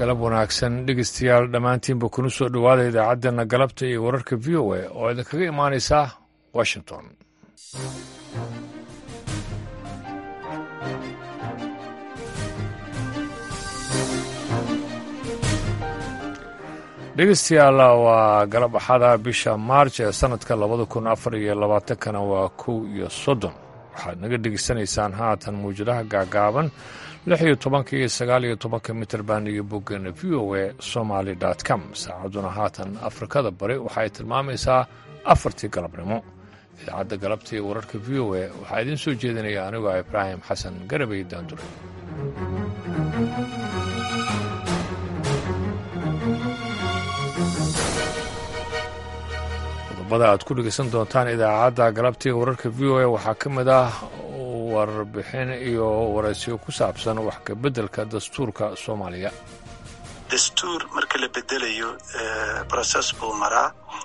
galab wanaagsan dhegeystayaal dhammaantiinba kuna soo dhowaada idaacaddeenna galabta iyo wararka v o a oo idinkaga imaanaysa washington dhegeystayaal waa galab axada bisha maarj ee sannadka labada kun afar iyo labaatankana waa kow iyo soddon waxaad naga dhegeysanaysaan haatan mawjadaha gaagaaban lix iyo tobanka iyo sagaal iyo tobanka mitrband iyo boggeena v o a somaali com saacadduna haatan afrikada bari waxaay tilmaamaysaa afartii galabnimo idaacadda galabta iyo wararka v o a waxaa idiin soo jeedinaya anigoo ibraahim xasan garabay daandure qodobada aad ku dhegeysan doontaan idaacadda galabta iyo wararka v o a waxaa ka mid ah warbixin iyo waraysiyo ku saabsan wax ka beddelka dastuurka soomaaliya dastuur marka la bedelayo process buu maraa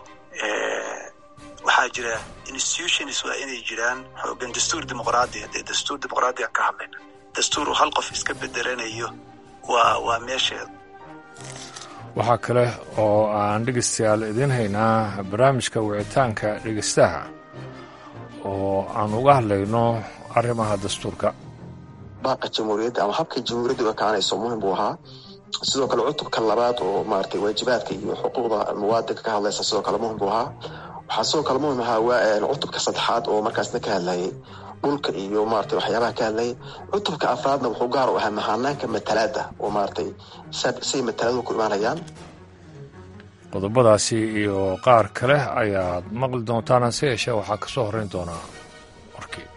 waxaa jira institutions waa inay jiraan xoogan dastuur dimuqraadi haddee dastuur dimuqraadiga ka hadlayna dastuur uu hal qof iska bedelanayo waa waa meesheeda waxaa kale oo aan dhegeystayaal idiin haynaa barnaamijka wicitaanka dhegeystaha oo aan uga hadlayno arrimaha dastuurka baaqa jamhuuriyadda ama habka jamhuuriyadda uga kacanayso muhim buu ahaa sidoo kale cutubka labaad oo maaragtay waajibaadka iyo xuquuqda muwaadinka ka hadlaysa sidoo kale muhim buu ahaa waxaa sidoo kale muhim ahaa cutubka saddexaad oo markaasna ka hadlayay dhulka iyo maratay waxyaabaha ka hadlayay cutubka afraadna wuxuu gaar u ahaa mahanaanka matalaada oo maaragtay say mataladu ku imaanayaan qodobadaasi iyo qaar kale ayaad maqli doontaan hase yeeshee waxaa ka soo horrayn doonaa warkii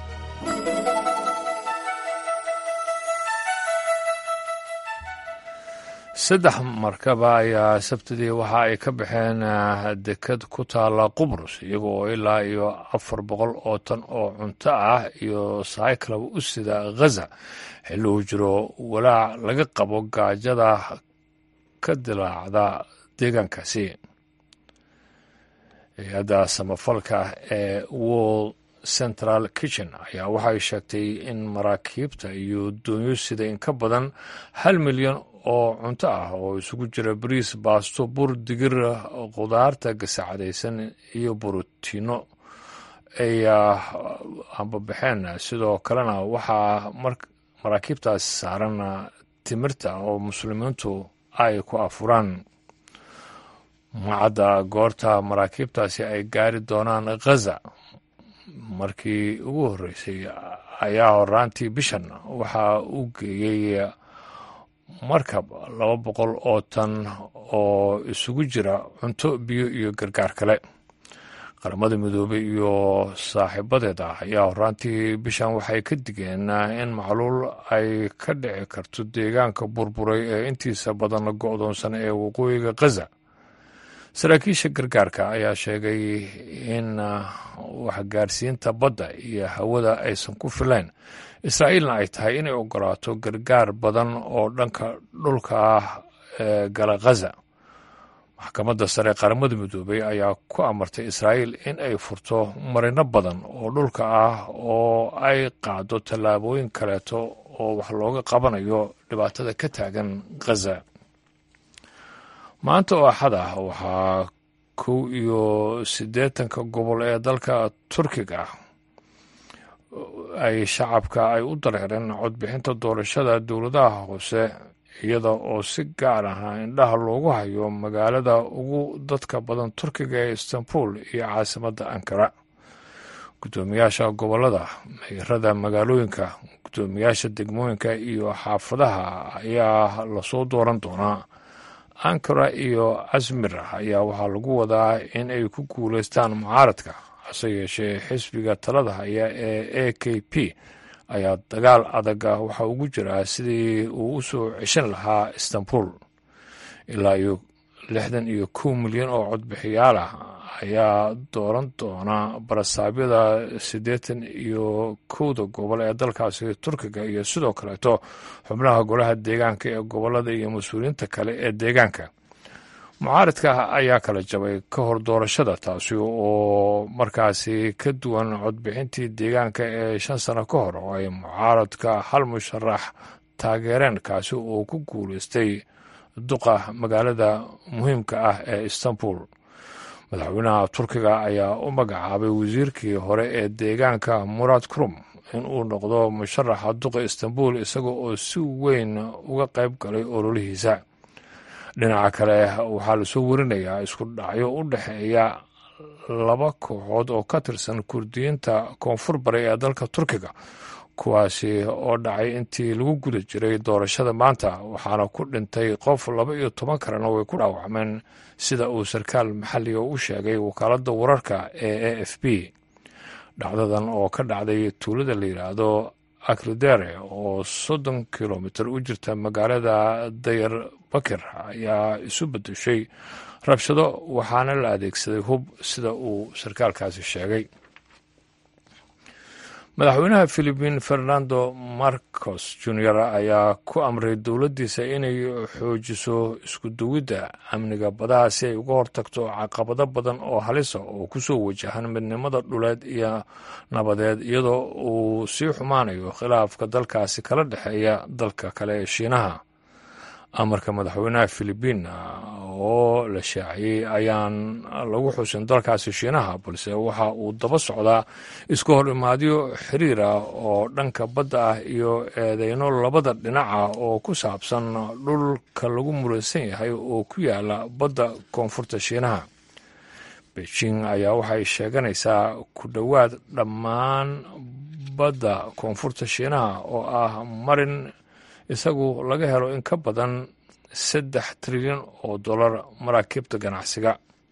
saddex markaba ayaa sabtidii waxa ay ka baxeen deked ku taalla qubrus iyaga oo ilaa iyo afar boqol oo tan oo cunto ah iyo saaykalaba u sida ghaza xilli uu jiro walaac laga qabo gaajada ka dilaacda deegaankaasi hay-adda samafalka ee world central kitchen ayaa waxay sheegtay in maraakiibta iyo doonyo sida in ka badan hal milyan oo cunto ah oo isugu jira bariis baasto bur digir khudaarta gasacadaysan iyo borotiino ay ambabaxeen sidoo kalena waxaa maraakiibtaas saaran timirta oo muslimiintu ay ku afuraan macadda goorta maraakiibtaasi ay gaari doonaan khaza markii ugu horreysay ayaa horaantii bishan waxaa u geeyey markab laba boqol oo tan oo isugu jira cunto biyo iyo gargaar kale qaramada midoobey iyo saaxiibadeed ah ayaa horaantii bishan waxay ka digeen in macluul ay ka dhici karto deegaanka burburay ee intiisa badan la go-doonsan ee waqooyiga khaza saraakiisha gargaarka ayaa sheegay in waxgaarsiinta badda iyo hawada aysan ku filayn israa'iilna ay tahay inay ogolaato gargaar badan oo dhanka dhulka ah ee gala khaza maxkamadda sare qaramada midoobey ayaa ku amartay israa'iil in ay furto marino badan oo dhulka ah oo ay qaado tallaabooyin kaleeto oo wax looga qabanayo dhibaatada ka taagan khaza maanta oo axad ah waxaa kow iyo siddeetanka gobol ee dalka turkiga ay shacabka ay u dareereen codbixinta doorashada dowladaha hoose iyada oo si gaar ah indhaha loogu hayo magaalada ugu dadka badan turkiga ee istanbul iyo caasimadda ankara guddoomiyaasha gobolada meyrada magaalooyinka guddoomiyaasha degmooyinka iyo xaafadaha ayaa lasoo dooran doonaa ankara iyo asmir ayaa waxaa lagu wadaa in ay ku guulaystaan mucaaradka hase yeeshee xisbiga talada haya ee a k p ayaa dagaal adaga waxa ugu jiraa sidii uu u soo ceshan lahaa istanbul ilaa iyo lixdan iyo kow milyan oo codbixiyaal ah ayaa dooran doona barasaabyada siddeetan iyo kowda gobol ee dalkaasi turkiga iyo sidoo kaleeto xubnaha golaha deegaanka ee gobolada iyo mas-uuliyiinta kale ee deegaanka mucaaradka ayaa kala jabay ka hor doorashada taasi oo markaasi ka duwan codbixintii deegaanka ee shan sano ka hor oo ay mucaaradka hal musharax taageereen kaasi oo ku guulaystay duqa magaalada muhiimka ah ee istanbul madaxweynaha turkiga ayaa u magacaabay wasiirkii hore ee deegaanka murad krum in uu noqdo musharaxa duqa istanbul isaga oo si weyn uga qayb galay ololihiisa dhinaca kale waxaa lasoo warinayaa isku dhacyo u dhexeeya laba kooxood oo ka tirsan kurdiyiinta koonfur bari ee dalka turkiga kuwaasi oo dhacay intii lagu guda jiray doorashada maanta waxaana ku dhintay qof laba iyo toban kalena way ku dhaawacmeen sida uu sarkaal maxalliga u sheegay wakaaladda wararka ee a f b dhacdadan oo ka dhacday tuulada la yidhaahdo akridere oo soddon kilomitir u jirta magaalada dayar bakir ayaa isu bedeshay rabshado waxaana la adeegsaday hub sida uu sarkaalkaasi sheegay madaxweynaha philibiin fernando marcos junior ayaa ku amray dowladdiisa inay xoojiso isku duwidda amniga badaha si ay uga hortagto caqabado badan oo halisa oo kusoo wajahan midnimada dhuleed iyo nabadeed iyadoo uu sii xumaanayo khilaafka dalkaasi kala dhexeeya dalka kale ee shiinaha amarka madaxweynaha philibiin oo la shaaciyey ayaan lagu xusin dalkaasi shiinaha balse waxa uu daba socdaa isku hor imaadyo xiriir ah oo dhanka badda ah iyo eedeyno labada dhinaca oo ku saabsan dhulka lagu muransan yahay oo ku yaala badda koonfurta shiinaha beijing ayaa waxay sheeganaysaa ku dhowaad dhammaan badda koonfurta shiinaha oo ah marin isagu laga helo in ka badan saddex trilyan oo dollar maraakiibta ganacsiga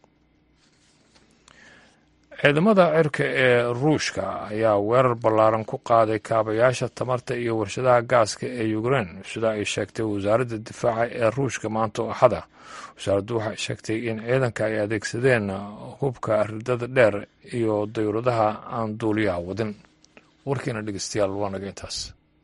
ciidamada cirka ee ruushka ayaa weerar ballaaran ku qaaday kaabayaasha tamarta iyo warshadaha gaaska ee ukrein sida ay sheegtay wasaaradda difaaca ee ruushka maanta oo axada wasaaraddu waxay sheegtay in ciidanka ay adeegsadeen hubka ridada dheer iyo dayuuradaha aan duuliyaha wadin warkiina dhegeystayaal waa naga intaas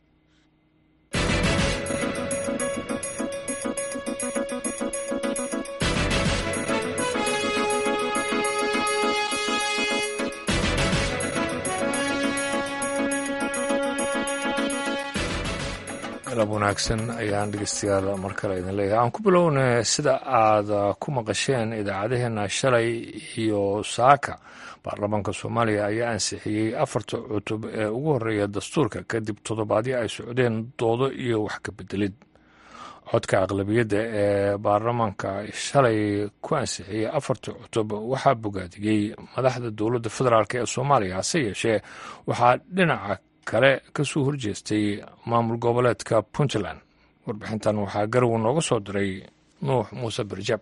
galab wanaagsan ayaan dhegeystayaal mar kale idin leeyahay aan ku bilowna sida aad ku maqasheen idaacadaheena shalay iyo saaka baarlamaanka soomaaliya ayaa ansixiyey afarta cutub ee ugu horeeya dastuurka kadib toddobaadyo ay socdeen doodo iyo wax ka bedelid codka aqlabiyadda ee baarlamaanka shalay ku ansixiyey afarta cutub waxaa bogaadiyey madaxda dowladda federaalk ee soomaaliya hase yeeshee waxaa dhinaca kale ka soo horjeestay maamul goboleedka puntland warbixintan waxaa garowe nooga soo diray nuux muuse barjab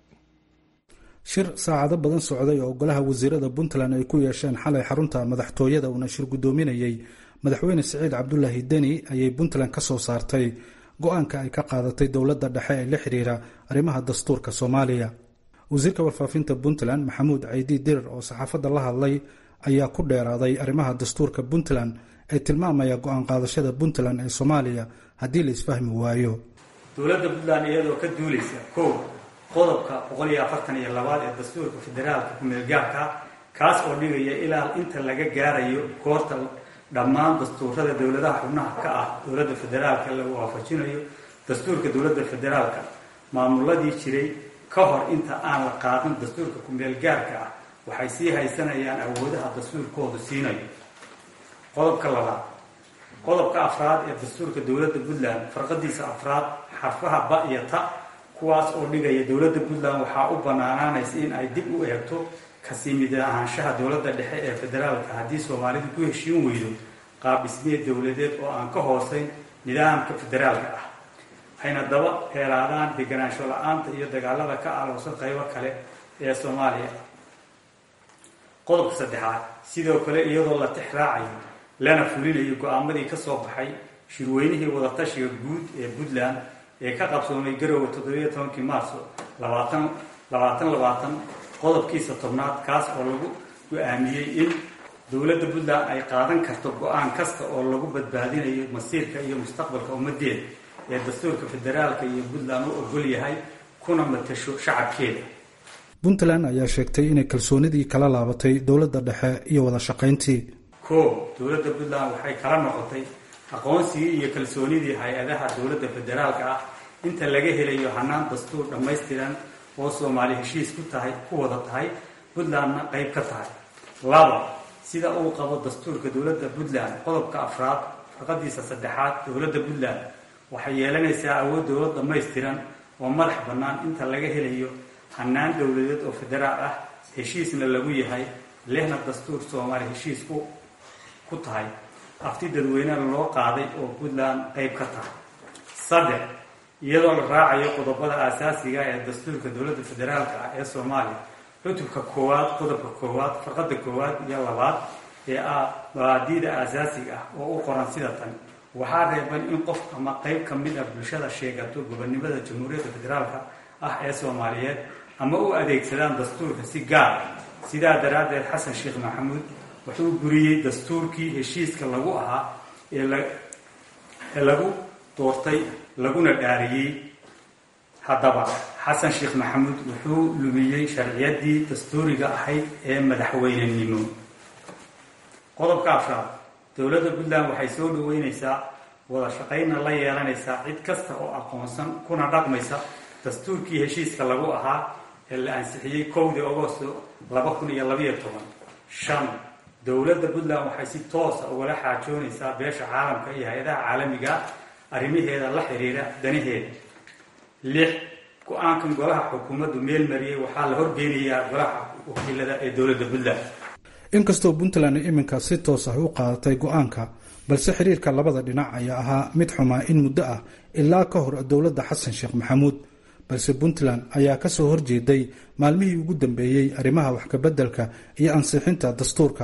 shir saacado badan socday oo golaha wasiirada puntland ay ku yeesheen xalay xarunta madaxtooyada uuna shir guddoominayey madaxweyne siciid cabdulaahi deni ayay puntland ka soo saartay go-aanka ay ka qaadatay dowladda dhexe ee la xiriira arrimaha dastuurka soomaaliya wasiirka warfaafinta puntland maxamuud caydi dirir oo saxaafadda la hadlay ayaa ku dheeraaday arrimaha dastuurka puntland ee tilmaamaya go-aan qaadashada puntland ee soomaaliya haddii la isfahmi waayo dowladda puntland iyadoo ka duulaysa kow qodobka boqol iyo afartan iyo labaad ee dastuurka federaalka ku-meelgaarka kaas oo dhigaya ilaa inta laga gaarayo goorta dhammaan dastuurada dowladaha xubnaha ka ah dowladda federaalka lagu waafajinayo dastuurka dowladda federaalka maamuladii jiray ka hor inta aan la qaadan dastuurka ku-meelgaarka ah waxay sii haysanayaan awoodaha dastuurkoodu siinayo qodobka labaad qodobka afraad ee dastuurka dowladda puntland farqadiisa afraad xarfaha ba iyo ta kuwaas oo dhigaya dowladda puntland waxaa u banaanaanaysa in ay dib u eegto kasii mid ahaanshaha dowladda dhexe ee federaalka haddii soomaalidu ku heshiin weydo qaab dhismeed dowladeed oo aan ka hooseyn nidaamka federaalka ah hayna daba heelaadaan deganaansho la-aanta iyo dagaalada ka aloosan qaybo kale ee soomaaliya qodobka saddexaad sidoo kale iyadoo la tix raacayo lana fulinayo go-aamadii ka soo baxay shirweynihii wadatashiga guud ee puntland ee ka qabsoomay garowe toddobiyo tobankii maarso labaatan labaatan labaatan qodobkiisa tobnaad kaas oo lagu go-aamiyey in dowladda puntland ay qaadan karto go-aan kasta oo lagu badbaadinayo masiirka iyo mustaqbalka ummadeeda ee dastuurka federaalka iyo puntland u ogol yahay kuna matasho shacabkeeda puntland ayaa sheegtay inay kalsoonidii kala laabatay dowladda dhexe iyo wada shaqayntii koo dowladda puntland waxay kala noqotay aqoonsigii iyo kalsoonidii hay-adaha dowladda federaalka ah inta laga helayo hanaan dastuur dhammaystiran oo soomaali heshiis ku tahay ku wada tahay puntlandna qayb ka tahay laba sida uu qabo dastuurka dowladda puntland qodobka afraad farqadiisa saddexaad dowladda puntland waxay yeelanaysaa awood dowlad dhammaystiran oo madax bannaan inta laga helayo hanaan dowladeed oo federaal ah heshiisna lagu yahay lehna dastuur soomaali heshiis ku ku tahay afti dadweynena loo qaaday oo puntland qayb ka tahay saddex iyadoo la raacayo qodobada aasaasiga ee dastuurka dowladda federaalka ah ee soomaaliya cutubka koowaad qodobka koowaad farqada koowaad iyo labaad ee ah mabaadiida aasaasiga ah oo u qoran sida tan waxaa reeban in qof ama qayb ka mid ah bulshada sheegato gobonimada jamhuuriyadda federaalka ah ee soomaaliyeed ama u adeegsadaan dastuurka si gaar sidaa daraaddeed xasan sheekh maxamuud wuxuu buriyey dastuurkii heshiiska lagu ahaa ee lagu doortay laguna dhaariyey haddaba xasan sheekh maxamuud wuxuu lumiyey sharciyadii dastuuriga ahayd ee madaxweynenimo qodobka afraad dowladda puntland waxay soo dhaweyneysaa wada shaqaynna la yeelanaysaa cid kasta oo aqoonsan kuna dhaqmaysa dastuurkii heshiiska lagu ahaa ee la ansixiyey kowdii agosto laba kun iyo labayo toban shan dowladda puntland waxay si toosa ugala xaajoonaysaa beesha caalamka iyo hay-adaha caalamiga arrimaheeda la xiriira danaheeda lix go-aankan golaha xukuumaddu meel mariyey waxaa la horgeynayaa golaha wakiilada ee dowladda puntland inkastoo puntland iminka si toos ah u qaadatay go-aanka balse xiriirka labada dhinac ayaa ahaa mid xumaa in muddo ah ilaa ka hor dowladda xasan sheekh maxamuud balse puntland ayaa kasoo horjeeday maalmihii ugu dambeeyey arrimaha wax kabeddelka iyo ansixinta dastuurka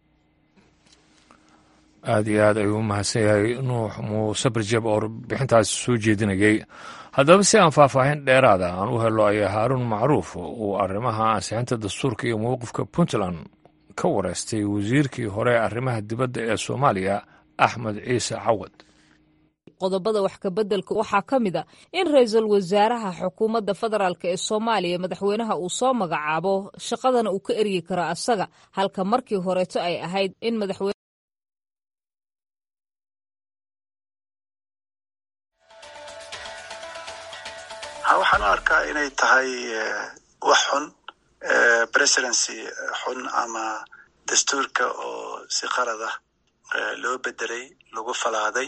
aada iyo aad ayuu u mahadsan yahay nuux muuse barjeb oo bixintaas soo jeedinayay haddaba si aan faahfaahin dheeraada aan u helo ayaa haaruun macruuf uu arrimaha ansixinta dastuurka iyo mowqifka puntland ka wareystay wasiirkii hore arrimaha dibadda ee soomaaliya axmed ciise cawad qodobada wax kabeddelka waxaa ka mid a in ra-iisul wasaaraha xukuumadda federaalk ee soomaaliya madaxweynaha uu soo magacaabo shaqadana uu ka eryi karo asaga halka markii horeeto ay ahayd in madaxweyne waxaan u arkaa inay tahay wax xun presidency xun ama dastuurka oo si qalad ah loo bedelay lagu falaaday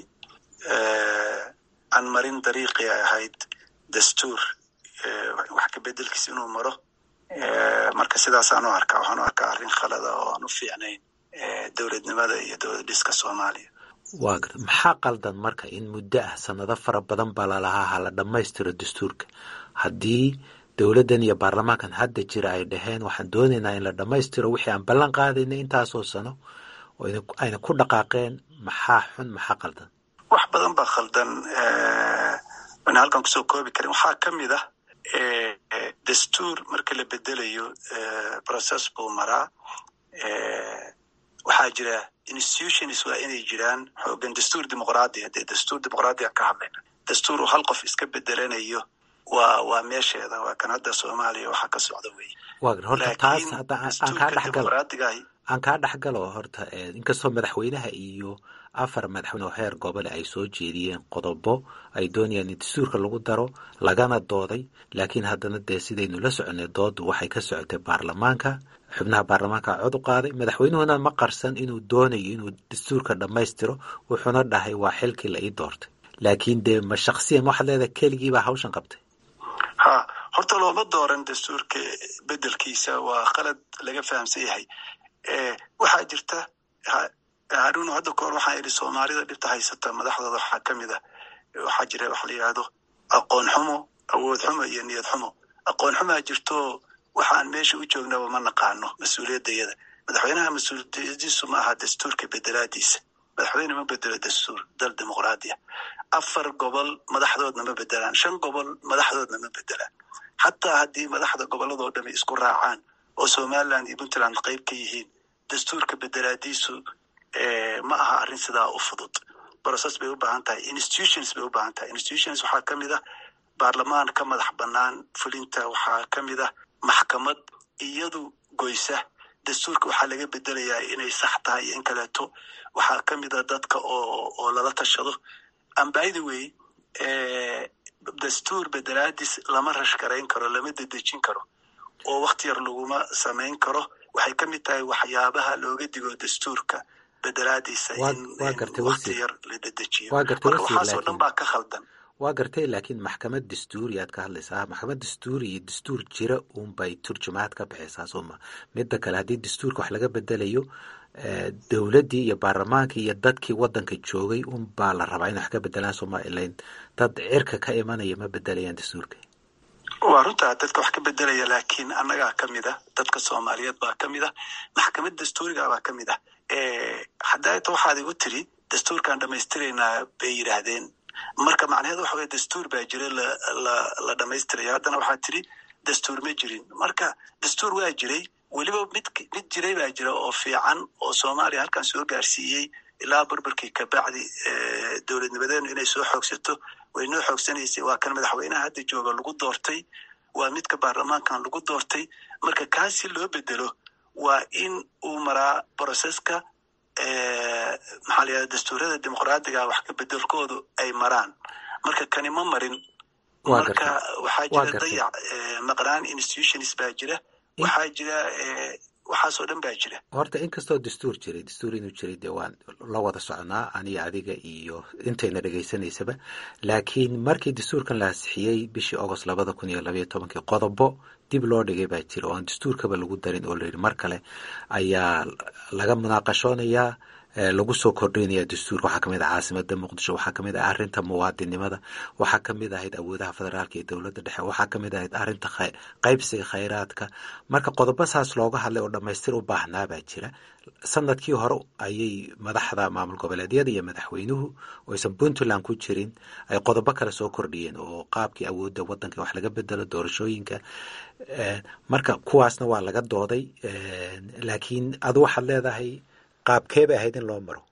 aan marin dariiqii ay ahayd dastuur wax ka bedelkiis inuu maro marka sidaasaan u arkaa waxaan u arkaa arrin khalada oo aan u fiicnayn dowladnimada iyo dowlad dhiska soomaaliya waa gar maxaa qaldan marka in muddo ah sanado fara badan baa lalahaa hala dhammaystiro dastuurka haddii dowladdan iyo baarlamaankan hadda jira ay dhaheen waxaan doonaynaa in la dhammaystiro wixii aan ballan qaadaynay intaasoo sano ayna ku dhaqaaqeen maxaa xun maxaa qaldan wax badan baa khaldan wana halkan kusoo koobi karin waxaa ka mid ah dastuur marka la bedelayo process buu maraa waxaa jira institutions waa inay jiraan xoogan dastuur dimuqraadiya dee dastuur dimuqraadiya ka hadlayna dastuur uu hal qof iska bedelanayo waa waa meesheeda waa kan hadda soomaaliya waxaa ka socda wey waa gar horta taas hadda aan kaa dhexgalo aan kaa dhexgalo horta inkastoo madaxweynaha iyo afar madaxweyne oo heer gobole ay soo jeediyeen qodobo ay doonayaan in dastuurka lagu daro lagana dooday laakiin haddana dee sidaynu la soconay doodu waxay ka socotay baarlamaanka xubnaha baarlamaanka cod u qaaday madaxweynuhuna ma qarsan inuu doonayo inuu dastuurka dhammaystiro wuxuuna dhahay waa xilkii la ii doortay laakiin dee ma shaksiyan waxaad leedahay keligiibaa hawshan qabtay ha horta looma dooran dastuurka bedelkiisa waa qalad laga fahamsan yahay waxaa jirta haruun hadda kahor waxaan idhi soomaalida dhibta haysata madaxdooda waxaa ka mid a waxaa jira waxa la yidhaahdo aqoon xumo awood xumo iyo niyad xumo aqoon xumaa jirto waxaan meesha u joognaba ma naqaano mas-uuliyaddayada madaxweynaha mas-uuliyadiisu ma aha dastuurka bedelaadiisa madaxweyne ma bedelo dastuur dal dimuqraadiya afar gobol madaxdoodna ma bedelaan shan gobol madaxdoodna ma bedelaan xataa haddii madaxda gobolladoo dhami isku raacaan oo somaliland iyo puntland qayb ka yihiin dastuurka bedelaadiisu ma aha arrin sidaa u fudud process bay u baahan tahay institutions bay u baahan tahay institutions waxaa ka mid ah baarlamaan ka madax bannaan fulinta waxaa ka mid ah maxkamad iyadu goysa dastuurka waxaa laga bedelayaa inay sax tahay iyo in kaleeto waxaa ka mid a dadka oo oo lala tashado ambythe way dastuur bedelaadis lama rashgarayn karo lama dedejin karo oo wakti yar laguma samayn karo waxay ka mid tahay waxyaabaha looga digo dastuurka bedelaadiisa in wakti yar la dedejiyo marka waxaasoo dhan baa ka khaldan waa gartay laakiin maxkamad dastuuri aad ka hadlaysaa maxkamad dastuuri iyo dastuur jira uunbay turjumaad ka bixaysaa sooma midda kale haddii dastuurka wax laga bedelayo dowladdii iyo baarlamaankii iyo dadkii waddanka joogay unbaa la rabaa in wax ka bedelaan somalilan dad cirka ka imanaya ma bedelayaan dastuurka waa runtaa dadka wax ka bedelaya laakiin annagaa ka mid ah dadka soomaaliyeed baa ka mid ah maxkamad dastuuriga baa ka mid ah haddaata waxaad igu tiri dastuurkaan dhamaystiraynaa bay yidhaahdeen marka macnaheedu waxa weye dastuur baa jira la dhamaystiraya haddana waxaa tiri dastuur ma jirin marka dastuur waa jiray weliba mid mid jiray baa jira oo fiican oo soomaaliya halkan soo gaarsiiyey ilaa burburkii kabacdi dowladnimadeenu inay soo xoogsato way noo xoogsanaysay waa kan madaxweynaha hadda jooga lagu doortay waa midka baarlamaankan lagu doortay marka kaasi loo bedelo waa in uu maraa broseska maxaa layihahda dastuurada dimuqraadiga wax ka bedelkoodu ay maraan marka kani ma marin marka waxaa jira dayac maqnaan institutions baa jira waxaa jira waxaasoo dhan baa jira horta inkastoo dastuur jiray dastuur inuu jiray dee waan la wada soconaa aniga adiga iyo intayna dhegaysanaysaba laakiin markii dastuurkan la ansixiyey bishii agost labada kun iyo labaiyo tobankii qodobo dib loo dhigay baa jira oo aan dastuurkaba lagu darin oo layidhi mar kale ayaa laga munaaqashoonayaa lagu soo kordhinaya dastuurka waxaa kamid ah caasimada muqdisho waxaa kamid ah arinta muwaadinimada waxaa kamid ahayd awoodaha federaalka iyo dowladda dhexe waxaa kamid ahayd arinta qaybsiga khayraadka marka qodobo saas looga hadlay oo dhamaystir u baahnaa baa jira sanadkii hore ayay madaxda maamul goboleedyada iyo madaxweynuhu oo aysan puntland ku jirin ay qodobo kale soo kordhiyeen oo qaabkii awoodda wadanka wax laga bedelo doorashooyinka marka kuwaasna waa laga dooday laakiin adu waxaad leedahay qaabkee bay ahayd in loo maro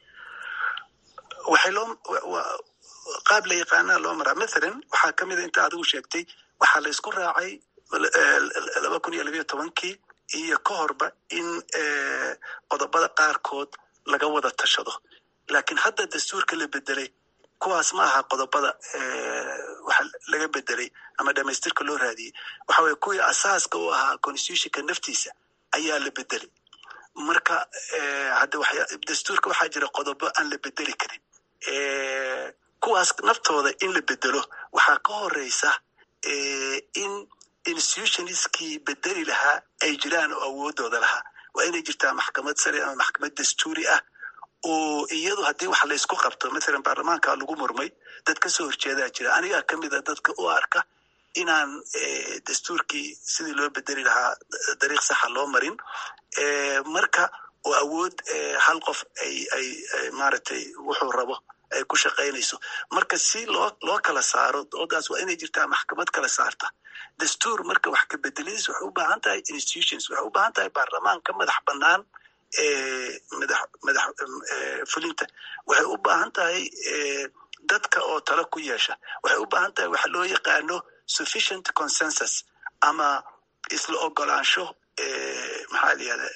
waxay loo qaab la yaqaanaa loo maraa mathalan waxaa ka mid a inta adigu sheegtay waxaa la isku raacay laba kun iyo labayo tobankii iyo ka horba in qodobada qaarkood laga wada tashado laakiin hadda dastuurka la bedelay kuwaas ma aha qodobada waxa laga bedelay ama dhamaystirka loo raadiyey waxa weye kuwii asaaska u ahaa constitutionka naftiisa ayaa la bedelay marka hadda dastuurka waxaa jira qodobo aan la bedeli karin kuwaas naftooda in la bedelo waxaa ka horeysa in institutionskii bedeli lahaa ay jiraan oo awoodooda lahaa waa inay jirtaa maxkamad sare ama maxkamad dastuuri ah oo iyadu haddii wax laysku qabto mathalan baarlamaanka lagu murmay dad ka soo horjeedaa jira anigaa ka mid a dadka u arka inaan dastuurkii sidii loo bedeli lahaa dariiq saxa loo marin marka oo awood hal qof ay ay maaragtay wuxuu rabo ay ku shaqaynayso marka si loo loo kala saaro doodaas waa inay jirtaa maxkamad kala saarta dastuur marka wax ka bedeladiis waxay u baahan tahay institutions waxay u baahan tahay baarlamaan ka madax bannaan madax madax fulinta waxay u baahan tahay dadka oo talo ku yeesha waxay u baahan tahay waxa loo yaqaano sufficient consensus ama isla ogolaansho maxaa la yihahda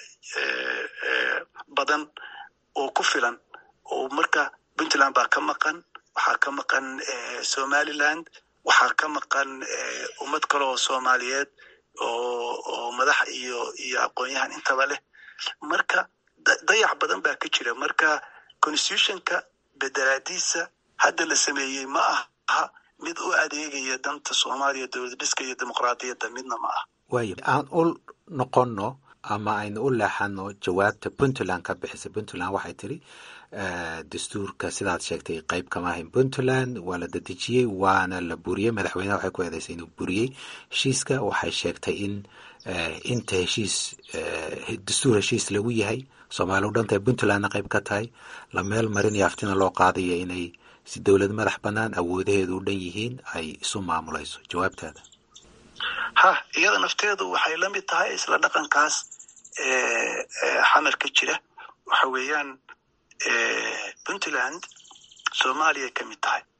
badan oo ku filan oo marka puntland baa ka maqan waxaa ka maqan somaliland waxaa ka maqan ummad kale oo soomaaliyeed oo oo madax iyo iyo aqoon-yahan intaba leh marka dayac badan baa ka jira marka constitutionka bedelaadiisa hadda la sameeyey ma aha mid u adeegaya danta soomaaliya dowlad dhiska iyo dimuqraadiyadda midna ma aha waayo aan u noqonno ama aynu u leexano jawaabta puntland ka bixisa puntland waxay tiri dastuurka sidaad sheegtay qeyb kama ahayn puntland waa la dadejiyey waana la buriyey madaxweyneha waxay ku eedeysay inuu buriyey heshiiska waxay sheegtay in inta heshiis dastuur heshiis lagu yahay soomaali u dhantahay puntlandna qeyb ka tahay la meel marinayo aftina loo qaadayo inay si dowlad madax bannaan awoodaheedu u dhan yihiin ay isu maamulayso jawaabtaada ha iyada nafteedu waxay la mid tahay isla dhaqankaas xamar ka jira waxa weeyaan puntland soomaaliya ka mid tahay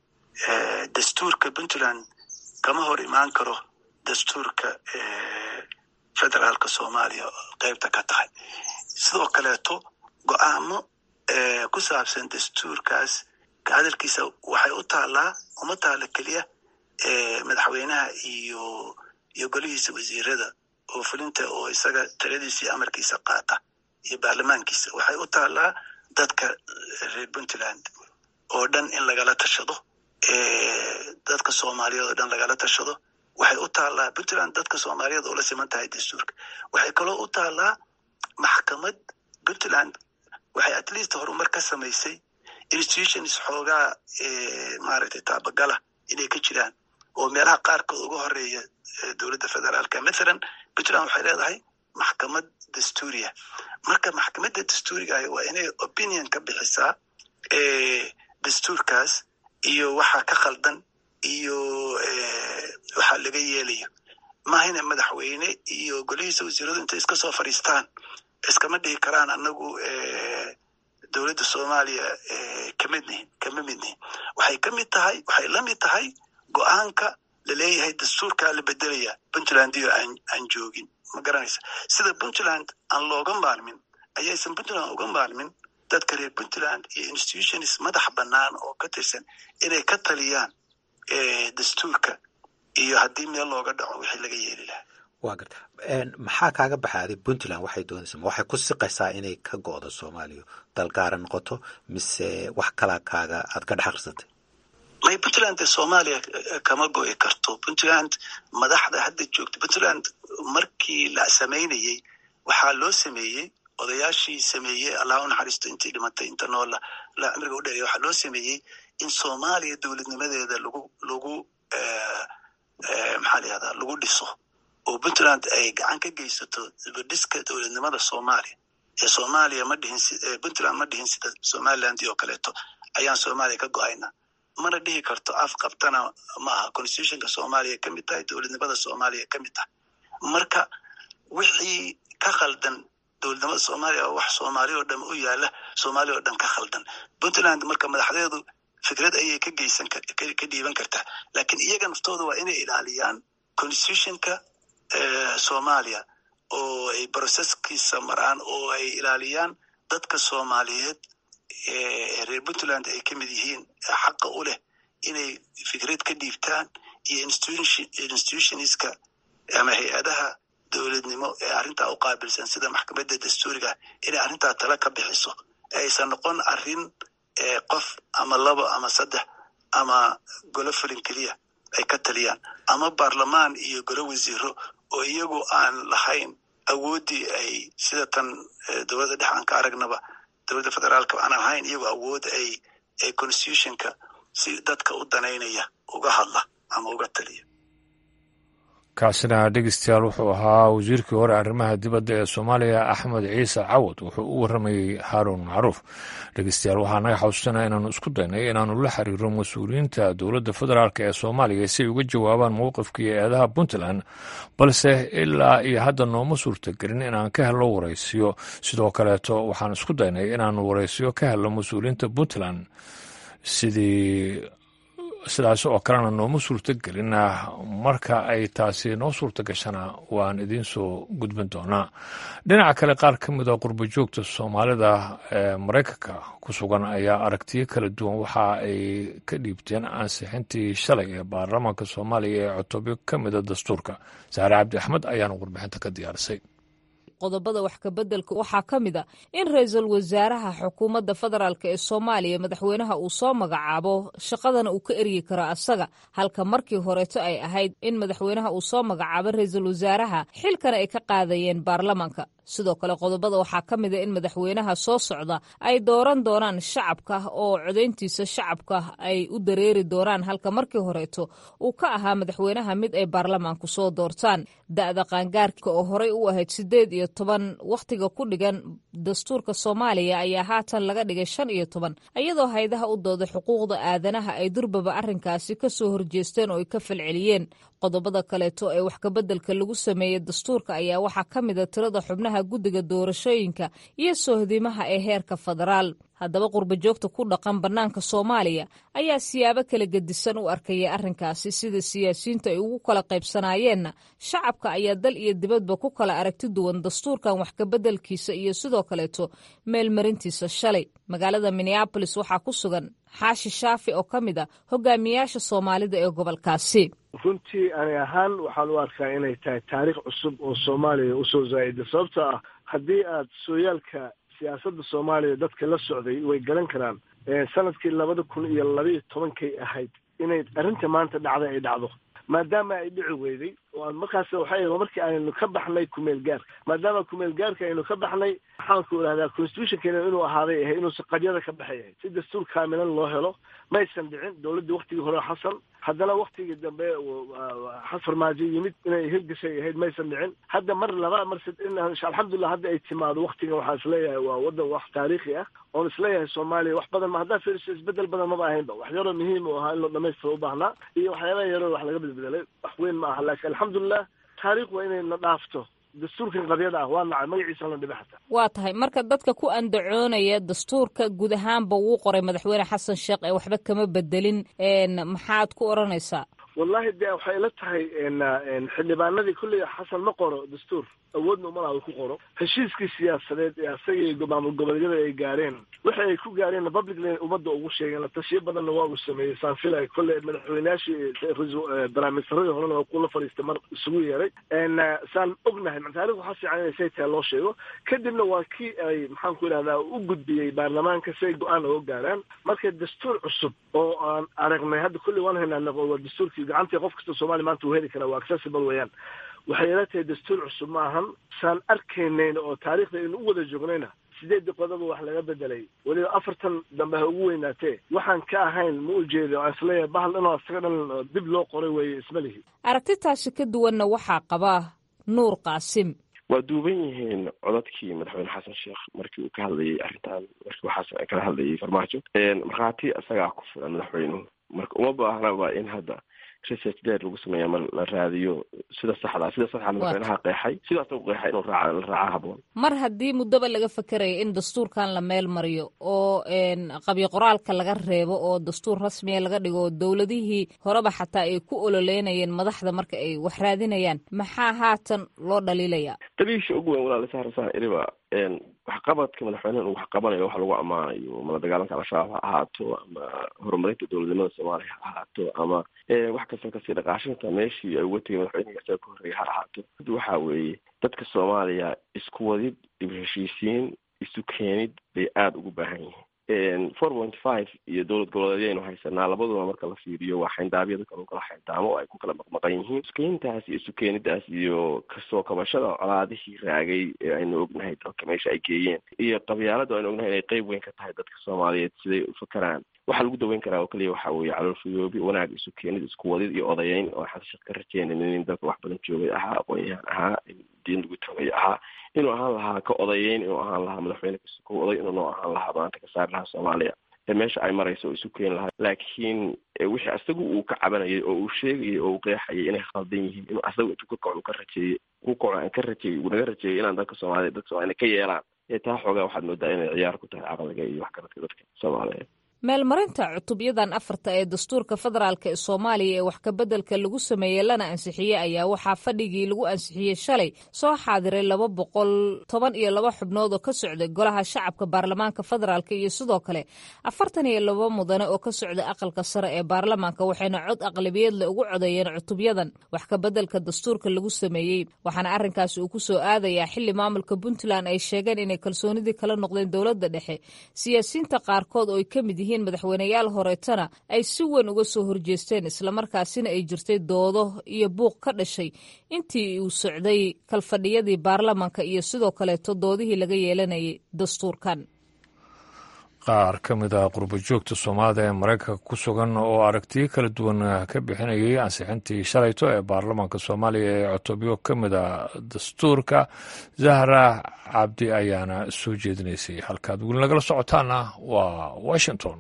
dastuurka puntland kama hor imaan karo dastuurka federaalka soomaaliya qeybta ka tahay sidoo kaleeto go-aamo ku saabsan dastuurkaas ka hadalkiisa waxay u taallaa uma taalla keliya madaxweynaha iyo iyo golihiisa wasiirada oo fulinta oo isaga taladiisa iyo amarkiisa qaata iyo baarlamaankiisa waxay u taallaa dadka reer puntland oo dhan in lagala tashado dadka soomaaliyeed oo dhan lagala tashado waxay u taallaa puntland dadka soomaaliyeed oo la siman tahay dastuurka waxay kaloo u taallaa maxkamad puntland waxay at least horumar ka samaysay institutions xoogaa maaragtay taabagala inay ka jiraan oo meelaha qaarkood uga horeeya dowladda federaalka mathalan puntland waxay leedahay maxkamad dastuuriya marka maxkamadda dastuuriga ahi waa inay opinion ka bixisaa dastuurkaas iyo waxa ka khaldan iyo waxa laga yeelayo mahayna madaxweyne iyo golihiisa wasiiradu intay iska soo fadhiistaan iskama dhihi karaan anagu dowladda soomaaliya kamid nihin kama mid nihin waxay ka mid tahay waxay la mid tahay go-aanka laleeyahay dastuurkaa la bedelaya puntland iyo aan aan joogin ma garanaysa sida puntland aan looga maalmin ayaysan puntland uga maalmin dadka reer puntland iyo institutions madax bannaan oo ka tirsan inay ka taliyaan dastuurka iyo haddii meel looga dhaco wixii laga yeeli lahaa waa garta maxaa kaaga baxaaday puntland waxay doonaysa ma waxay ku siqaysaa inay ka go'do soomaaliya dalgaara noqoto mise wax kalaa kaaga aad ka dhex akhrisatay may puntland dee soomaaliya kama go'i karto puntland madaxda hadda joogta puntland markii la samaynayey waxaa loo sameeyey odayaashii sameeyey allah u naxariisto intii dhimatay inta noola la cimriga u dheereya waxaa loo sameeyey in soomaaliya dowladnimadeeda lagu lagu maxaa la yihahdaa lagu dhiso oo puntland ay gacan ka geysato dibadhiska dowladnimada soomaaliya ee soomaaliya ma dhihin puntland ma dhihin sida somaliland oo kaleeto ayaan soomaaliya ka go-ayna mana dhihi karto af qabtana ma aha constitutionka soomaaliya ka mid tahay dowladnimada soomaaliya ka mid tahay marka wixii ka khaldan dowladnimada soomaaliya oo wax soomaaliya oo dhan u yaala soomaaliya oo dhan ka khaldan puntland marka madaxdeedu fikrad ayay ka geysan ka dhiiban kartaa laakiin iyaga naftooda waa inay ilaaliyaan constitutionka soomaaliya oo ay processkiisa maraan oo ay ilaaliyaan dadka soomaaliyeed reer puntland ay ka mid yihiin xaqa u leh inay fikrad ka dhiibtaan iyo institutionska ama hay-adaha dowladnimo ee arrintaa u qaabilsan sida maxkamadda dastuuriga inay arrintaa tala ka bixiso aysan noqon arrin qof ama labo ama saddex ama golo fulin keliya ay ka taliyaan ama baarlamaan iyo golo wasiiro oo iyagu aan lahayn awooddii ay sida tan dowladda dhex aan ka aragnaba dowladda federaalka aan ahayn iyagoo awood ay ay constitutionka si dadka u danaynaya uga hadla ama uga taliya kaasina dhegeystayaal wuxuu ahaa wasiirkii hore arrimaha dibadda ee soomaaliya axmed ciise cawad wuxuu u warramayey haaruun macruuf dhegeystayaal waxaa naga xasuusanaya inaanu isku daynay inaanu la xiriiro mas-uuliyiinta dowladda federaalk ee soomaaliya si ay uga jawaabaan mowqifkii eedaha puntland balse ilaa iyo hadda nooma suurtagelin inaan ka helno waraysiyo sidoo kaleeto waxaan isku daynay inaanu waraysiyo ka helno mas-uuliyiinta puntland sidii sidaas oo kalena nooma suurto gelin marka ay taasi noo suurta gashana waan idiin soo gudbin doonaa dhinaca kale qaar ka mid a qurbo joogta soomaalida ee maraykanka ku sugan ayaa aragtiyo kala duwan waxa ay ka dhiibteen ansixintii shalay ee baarlamaanka soomaaliya ee cutubyo ka mida dastuurka saare cabdi axmed ayaana warbixinta ka diyaarisay qodobada wax kabeddelka waxaa ka mid a in ra-iisul wasaaraha xukuumadda federaalk ee soomaaliya madaxweynaha uu soo magacaabo shaqadana uu ka eryi karo asaga halka markii horeeto ay ahayd in madaxweynaha uu soo magacaabo ra-iisul wasaaraha xilkana ay ka qaadayeen baarlamaanka sidoo kale qodobada waxaa ka mid a in madaxweynaha soo socda ay dooran doonaan shacabka oo codayntiisa shacabka ay u dareeri doonaan halka markii horeeto uu ka ahaa madaxweynaha mid ay baarlamaanku soo doortaan da-da qaangaarka oo horey u ahayd sideed iyo toban wakhtiga ku dhigan dastuurka soomaaliya ayaa haatan laga dhigay shan iyo toban iyadoo haydaha u dooda xuquuqda aadanaha ay durbaba arrinkaasi ka soo horjeesteen oo ay ka falceliyeen qodobada kaleeto ee wax kabeddelka lagu sameeyey dastuurka ayaa waxaa ka mid a tirada xubnaha xubnaha guddiga doorashooyinka iyo sohdimaha ee heerka federaal haddaba qurbajoogta ku dhaqan bannaanka soomaaliya ayaa siyaabo kala gedisan u arkaya arrinkaasi sida siyaasiyiinta ay ugu kala qaybsanaayeenna shacabka ayaa dal iyo dibadba ku kala aragti duwan dastuurkan wax kabeddelkiisa iyo sidoo kaleeto meelmarintiisa shalay magaalada minneabolis waxaa ku sugan xaashi shaafi oo ka mid a hogaamiyaasha soomaalida ee gobolkaasi runtii ani ahaan waxaan u arkaa inay tahay taariikh cusub oo soomaaliya usoo zaa'ida sababto ah haddii aad sooyaalka siyaasadda soomaaliya dadka la socday way garan karaan sanadkii labada kun iyo labaiyo tobankay ahayd inay arrinta maanta dhacda ay dhacdo maadaama ay dhici weyday oo markaas waxay markii aynu ka baxnay kumeel gaarka maadaama kumeel gaarka aynu ka baxnay maxaanku idhahdaa constitutionkeena inuu ahaaday ahay inuusan qadyada ka baxay ahayd si dastuur kaamilan loo helo maysan dhicin dowladdii waktigii hore xasan haddana waktigii dambe farmaajo yimid inay hirgashay ahayd maysan dhicin hadda mar laba mar alxamdulilah hadda ay timaado waktigan waxaan isleeyahay waa wadan wax taariikhi ah oon isleeyahay soomaaliya wax badan ma haddaa fiiriso isbedel badan maba ahaynba wax yaroo muhiim u ahaa in loo dhamaystiro u baahnaa iyo waxyaaba yaroo wax laga bedbedelay wax weyn ma aha laakiin alxamdulilah taariikh waa inay na dhaafto dastuurkan qabyada ah waa nacay magaciisa la dhibe xataa waa tahay marka dadka ku andacoonaya dastuurka guud ahaanba wuu qoray madaxweyne xasan sheekh ee waxba kama bedelin maxaad ku odhanaysaa wallahi de waxay ila tahay xildhibaanadii kulley xasan ma qoro dastuur awoodna umalaha uu ku qoro heshiiskii siyaasadeed ee asaga maamul goboleedyada ay gaareen waxa ay ku gaareen publicly ummadda ugu sheegeen latashiyo badanna waa uu sameeyey saan filay kolley madaxweyneyaashii barnaamijsaradii horena waa kula fadhiistay mar isugu yeeray saan ognahay taarikh waxaa fiican inay say tahay loo sheego kadibna waa kii ay maxaan ku idhahdaa u gudbiyey baarlamaanka si ay go-aan oga gaaraan marka dastuur cusub oo aan aragnay hadda kulley waan haynaa waa dastuurkii gacantii qof kasta soomaaliya maanta uu heli karaa waa accessible weeyaan waxay ila tahay dastuur cusub ma ahan saan arkaynayna oo taariikhda aynu u wada joognayna sideedii qodoba wax laga bedelay weliba afartan dambe ha ugu weynaatee waxaan ka ahayn ma u jeedo aan isleeyahay bahal inoo isaga dhan dib loo qoray weeye isma lihi aragtitaasi ka duwanna waxaa qabaa nuur qaasim waa duuban yihiin codadkii madaxweyne xasan sheekh markii uu ka hadlayay arrintan markii waxaas kala hadlayay farmaajo markhaati isagaa ku filan madaxweynuhu marka uma baahnaba in hadda research deer lagu sameeya mar la raadiyo sida saxda sida saxda madaxweynaha qeexay sidaas u qeexay inuu raaca la raaca haboon mar haddii muddaba laga fakeraya in dastuurkan la meel mariyo oo qabyo qoraalka laga reebo oo dastuur rasmiya laga dhigo oo dowladihii horeba xataa ay ku ololeynayeen madaxda marka ay wax raadinayaan maxaa haatan loo dhaliilaya daliisha ugu weyn walaal saarasaan iriba waxqabadka madaxweyneha uu wax qabanayo wax lagu ammaanayo mala dagaalanka al-shabaab ha ahaato ama horumarinta dowladnimada soomaaliya ha ahaato ama wax kasta kasii dhaqaashinta meeshii ay uga tegay madaxweynihi isaga ka horreeyay ha ahaato waxa weeye dadka soomaaliya isku wadid dib heshiisiin isu keenid bay aada ugu baahan yihiin four point five iyo dowlad goboleedyaynu haysanaa labaduba marka la fiiriyo waa xayndaabyada kale kala xayndaamo oo ay ku kala maqmaqan yihiin iskeyntaas iyo isu keenidaas iyo kasoo kabashada colaadihii raagay ee aynu ognahay dalka meesha ay geeyeen iyo qabyaalada aynu ognahay inay qeyb weyn ka tahay dadka soomaaliyeed siday u fakeraan waxaa lagu daweyn karaa oo keliya waxa weeye caloolfayoobi wanaag isu keenid isku wadid iyo odayeyn oo xasashad ka rajeynayn in dalka wax badan joogay ahaa aqoon-yahan ahaa diin lagu tagay ahaa inuu ahaan lahaa ka odayeyn inuu ahaan lahaa madaxweyne kasuko oday inuu noo ahaan lahaa maanta ka saari lahaa soomaaliya ee meesha ay marayso oo isu keeni lahaa laakiin wixii asagu uu ka cabanayay oo uu sheegayay oo uu qeexayay inay khaldan yihiin inuu asagu intuu ka kaco ka rajeeyey ku kaco aan ka rajeeyey uu naga rajeeyay inaan dalka soomaaliya dadka soomaliya ka yeelaan ee taa xoogaa waxaad moodaa inay ciyaar ku tahay caqliga iyo waxgaradka dadka soomaaliyeed meelmarinta cutubyadan afarta ee dastuurka federaalk ee soomaaliya ee wax kabeddelka lagu sameeyey lana ansixiyey ayaa waxaa fadhigii lagu ansixiyey shalay soo xaadiray laba boqol toban iyo laba xubnood oo ka socday golaha shacabka baarlamaanka federaalk iyo sidoo kale afartan iyo laba mudane oo ka socday aqalka sare ee baarlamaanka waxayna cod aqlabiyadle ugu codeeyeen cutubyadan wax kabeddelka dastuurka lagu sameeyey waxaana arrinkaasi uu ku soo aadayaa xili maamulka puntland ay sheegeen inay kalsoonidii kala noqdeen dowladda dhexe siyaasiyiinta qaarkood oo ay ka mid yihiin madaxweyneyaal horeetana ay si weyn uga soo horjeesteen islamarkaasina ay jirtay doodo iyo buuq ka dhashay intii uu socday kalfadhiyadii baarlamaanka iyo sidoo kaleeto doodihii laga yeelanayay dastuurkan qaar ka mid ah qurbajoogta soomaalida ee maraykanka ku sugan oo aragtiyo kala duwan ka bixinayay ansixintii shalayto ee baarlamaanka soomaaliya ee cutubyo ka mid a dastuurka zahra cabdi ayaana soo jeedinaysay halkaad weli nagala socotaana waa washington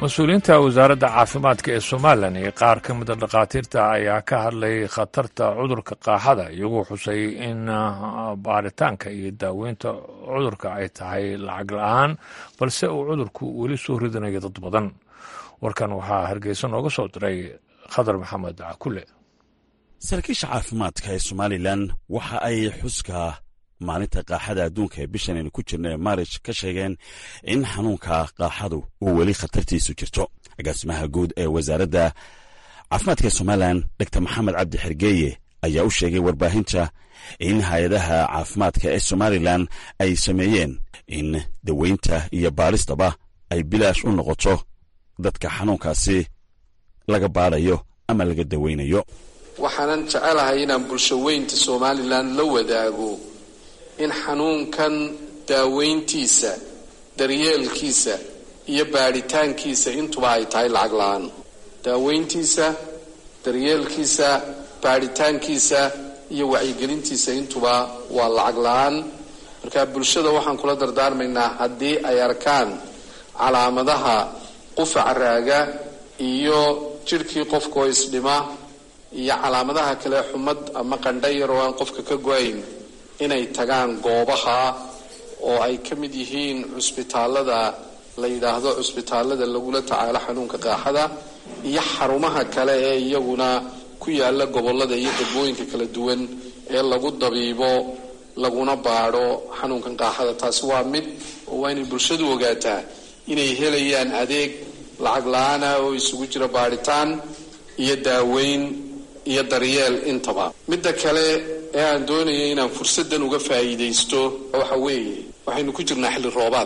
mas-uuliyiinta wasaaradda caafimaadka ee somalilan iyo qaar ka mida dhakhaatiirta ayaa ka hadlay khatarta cudurka qaaxada iyagoo xusay in baaritaanka iyo daaweynta cudurka ay tahay lacag la-aan balse uu cudurku weli soo ridanayo dad badan warkan waxaa hargeysa nooga soo diray khadar maxamed cakule saraakiisha caafimaadka ee somalilan waxa ay xuska maalinta qaaxada adduunka ee bishan aynu ku jirna ee maarij ka sheegeen in xanuunka qaaxadu uu weli khatartiisu jirto agaasimaha guud ee wasaaradda caafimaadka ee somalilan dor maxamed cabdi xergeeye ayaa u sheegay warbaahinta in hay-adaha caafimaadka ee somalilan ay sameeyeen in daweynta iyo baaristaba ay bilaash u noqoto dadka xanuunkaasi laga baadayo ama laga daweynayo waxaanan jecelahay inaan bulsho weynta somalilan la wadaago in xanuunkan daaweyntiisa daryeelkiisa iyo baadhitaankiisa intuba ay tahay lacag la-aan daaweyntiisa daryeelkiisa baadhitaankiisa iyo wacyigelintiisa intuba waa lacag la-aan marka bulshada waxaan kula dardaarmaynaa haddii ay arkaan calaamadaha qufaca raaga iyo jidhkii qofkaoo isdhima iyo calaamadaha kale xumad ama qandha yar oo aan qofka ka go-ayn inay tagaan goobaha oo ay ka mid yihiin cusbitaalada la yidhaahdo cusbitaalada lagula tacaalo xanuunka qaaxada iyo xarumaha kale ee iyaguna ku yaala gobolada iyo degmooyinka kala duwan ee lagu dabiibo laguna baadho xanuunkan qaaxada taasi waa mid oo waa inay bulshadu ogaataa inay helayaan adeeg lacag la-aana oo isugu jira baadhitaan iyo daaweyn iyo daryeel intaba midda kale ee aan doonaya inaan fursaddan uga faa'iidaysto waxa weeye waxaynu ku jirnaa xilli roobaad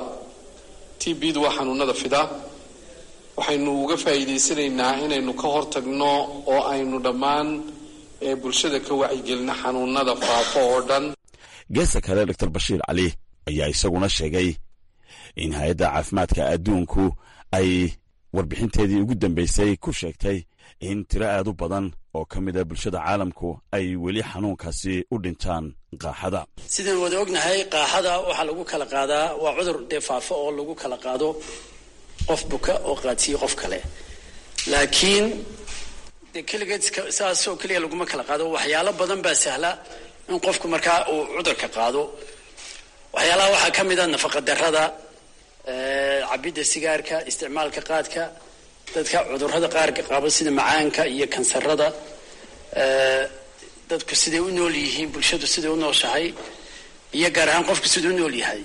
t bdu waa xanuunada fida waxaynu uga faa'iidaysanaynaa inaynu ka hortagno oo aynu dhammaan ee bulshada ka wacyigelino xanuunada faafo oo dhan geesta kale doctor bashiir cali ayaa isaguna sheegay in hay-adda caafimaadka adduunku ay warbixinteedii ugu dambeysay ku sheegtay in tiro aad u badan oo ka mida bulshada caalamku ay weli xanuunkaasi u dhintaan qaaxada sidaan wada ognahay qaaxada waxaa lagu kala qaadaa waa cudur dee faafo oo lagu kala qaado qof buka oo qaadsiiye qof kale laakiin de keligeed saasoo keliya laguma kala qaado waxyaalo badan baa sahla in qofku markaa uu cudurka qaado waxyaalaha waxaa ka mid a nafaqa darada cabidda sigaarka isticmaalka qaadka dadka cudurada qaarka qaba sida macaanka iyo kansarada dadku siday u nool yihiin bulshadu siday u nooshahay iyo gaar ahaan qofku siduu u nool yahay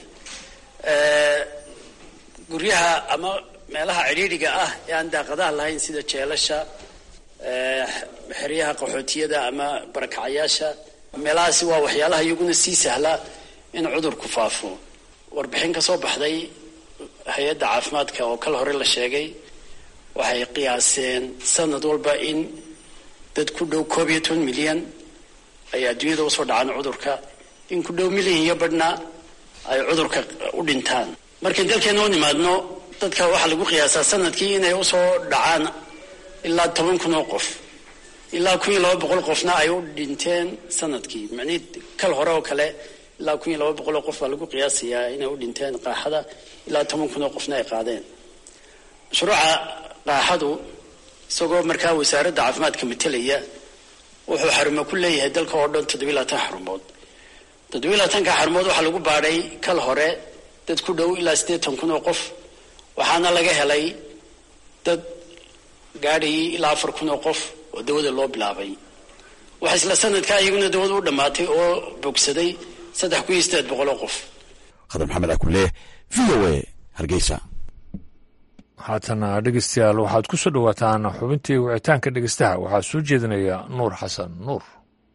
guryaha ama meelaha cidhiidhiga ah ee aan daaqadaha lahayn sida jeelasha xeryaha qaxootiyada ama barakacayaasha meelahaasi waa waxyaalaha iyaguna sii sahla in cudurku faafo warbixin ka soo baxday hay-adda caafimaadka oo kal hore la sheegay waxay qiyaaseen sanad walba in dad ku dhow koob iyo toban milyan ay adduunyada usoo dhacaan cudurka in ku dhow milyan iyo badhna ay cudurka u dhintaan markay dalkeena u nimaadno dadka waxaa lagu qiyaasaa sanadkii inay usoo dhacaan ilaa toban kun oo qof ilaa kun iyo laba boqol qofna ay u dhinteen sanadkii macnihii kal hore oo kale ilaa kun iyo laba boqol oo qof baa lagu qiyaasayaa inay u dhinteen qaaxada ilaa toban kun oo qofna ay qaadeen mashruuca qaaxadu isagoo markaa wasaaradda caafimaadka matelaya wuxuu xarumo ku leeyahay dalka oo dhan toddobiy labaatan xarumood toddobiy labaatanka xarumood waxaa lagu baadhay kal hore dad ku dhow ilaa siddeetan kun oo qof waxaana laga helay dad gaadhayay ilaa afar kun oo qof oo dawada loo bilaabay waxa isla sanadkaa iyaguna dawada u dhammaatay oo bogsaday saddex kun iyo siddeed boqol oo qof khadar maxamed akule v o a hargeysa haatana dhegeystayaal waxaad ku soo dhowaataan xubintii wicitaanka dhegeystaha waxaa soo jeedinaya nuur xasan nuur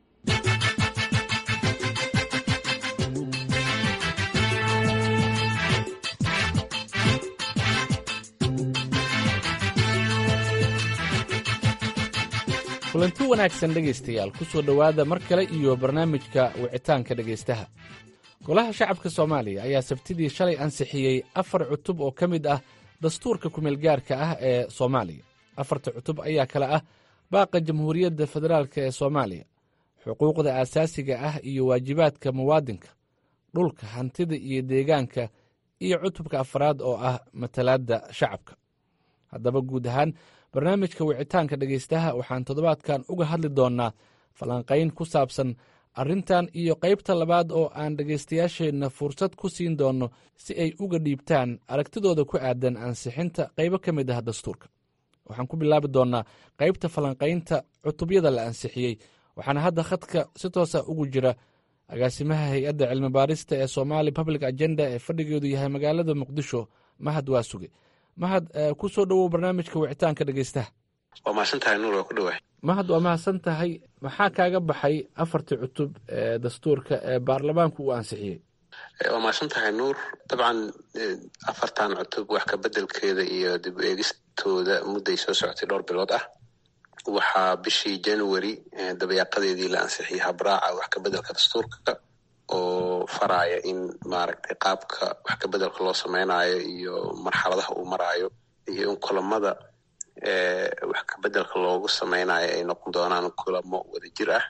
kulanti wanaagsan dhegaystayaal ku soo dhowaada mar kale iyo barnaamijka wicitaanka dhegaystaha golaha shacabka soomaaliya ayaa sabtidii shalay ansixiyey afar cutub oo ka mid ah dastuurka kumeelgaarka ah ee soomaaliya afarta cutub ayaa kale ah baaqa jamhuuriyadda federaalk ee soomaaliya xuquuqda aasaasiga ah iyo waajibaadka muwaadinka dhulka hantida iyo deegaanka iyo cutubka afraad oo ah matalaadda shacabka haddaba guud ahaan barnaamijka wicitaanka dhegaystaha waxaan toddobaadkan uga hadli doonnaa falanqayn ku saabsan arrintan iyo qaybta labaad oo aan dhegaystayaasheenna fursad ku siin doonno si ay uga dhiibtaan aragtidooda ku aadan ansixinta qaybo ka mid ah dastuurka waxaan ku bilaabi doonnaa qaybta falanqaynta cutubyada la ansixiyey waxaana hadda khadka si toosa ugu jira agaasimaha hay-adda cilmi baarista ee somali public agenda ee fadhigeedu yahay magaalada muqdisho mahad waa suge mahad ku soo dhowow barnaamijka wicitaanka dhegaystaha waa mahadsantahay nuur waa ku dhawaay mahad waa mahadsan tahay maxaa kaaga baxay afartii cutub ee dastuurka ee baarlamaanku uu ansixiyey waa mahadsan tahay nuur dabcan afartan cutub wax ka bedelkeeda iyo dib u eegistooda mudday soo socotay dhowr bilood ah waxaa bishii january dabayaaqadeedii la ansixiyey habraaca wax ka bedelka dastuurka oo faraya in maaragtay qaabka wax ka bedelka loo sameynayo iyo marxaladaha uu maraayo iyo in kulamada wax ka bedelka loogu sameynayo ay noqon doonaan kulamo wadajir ah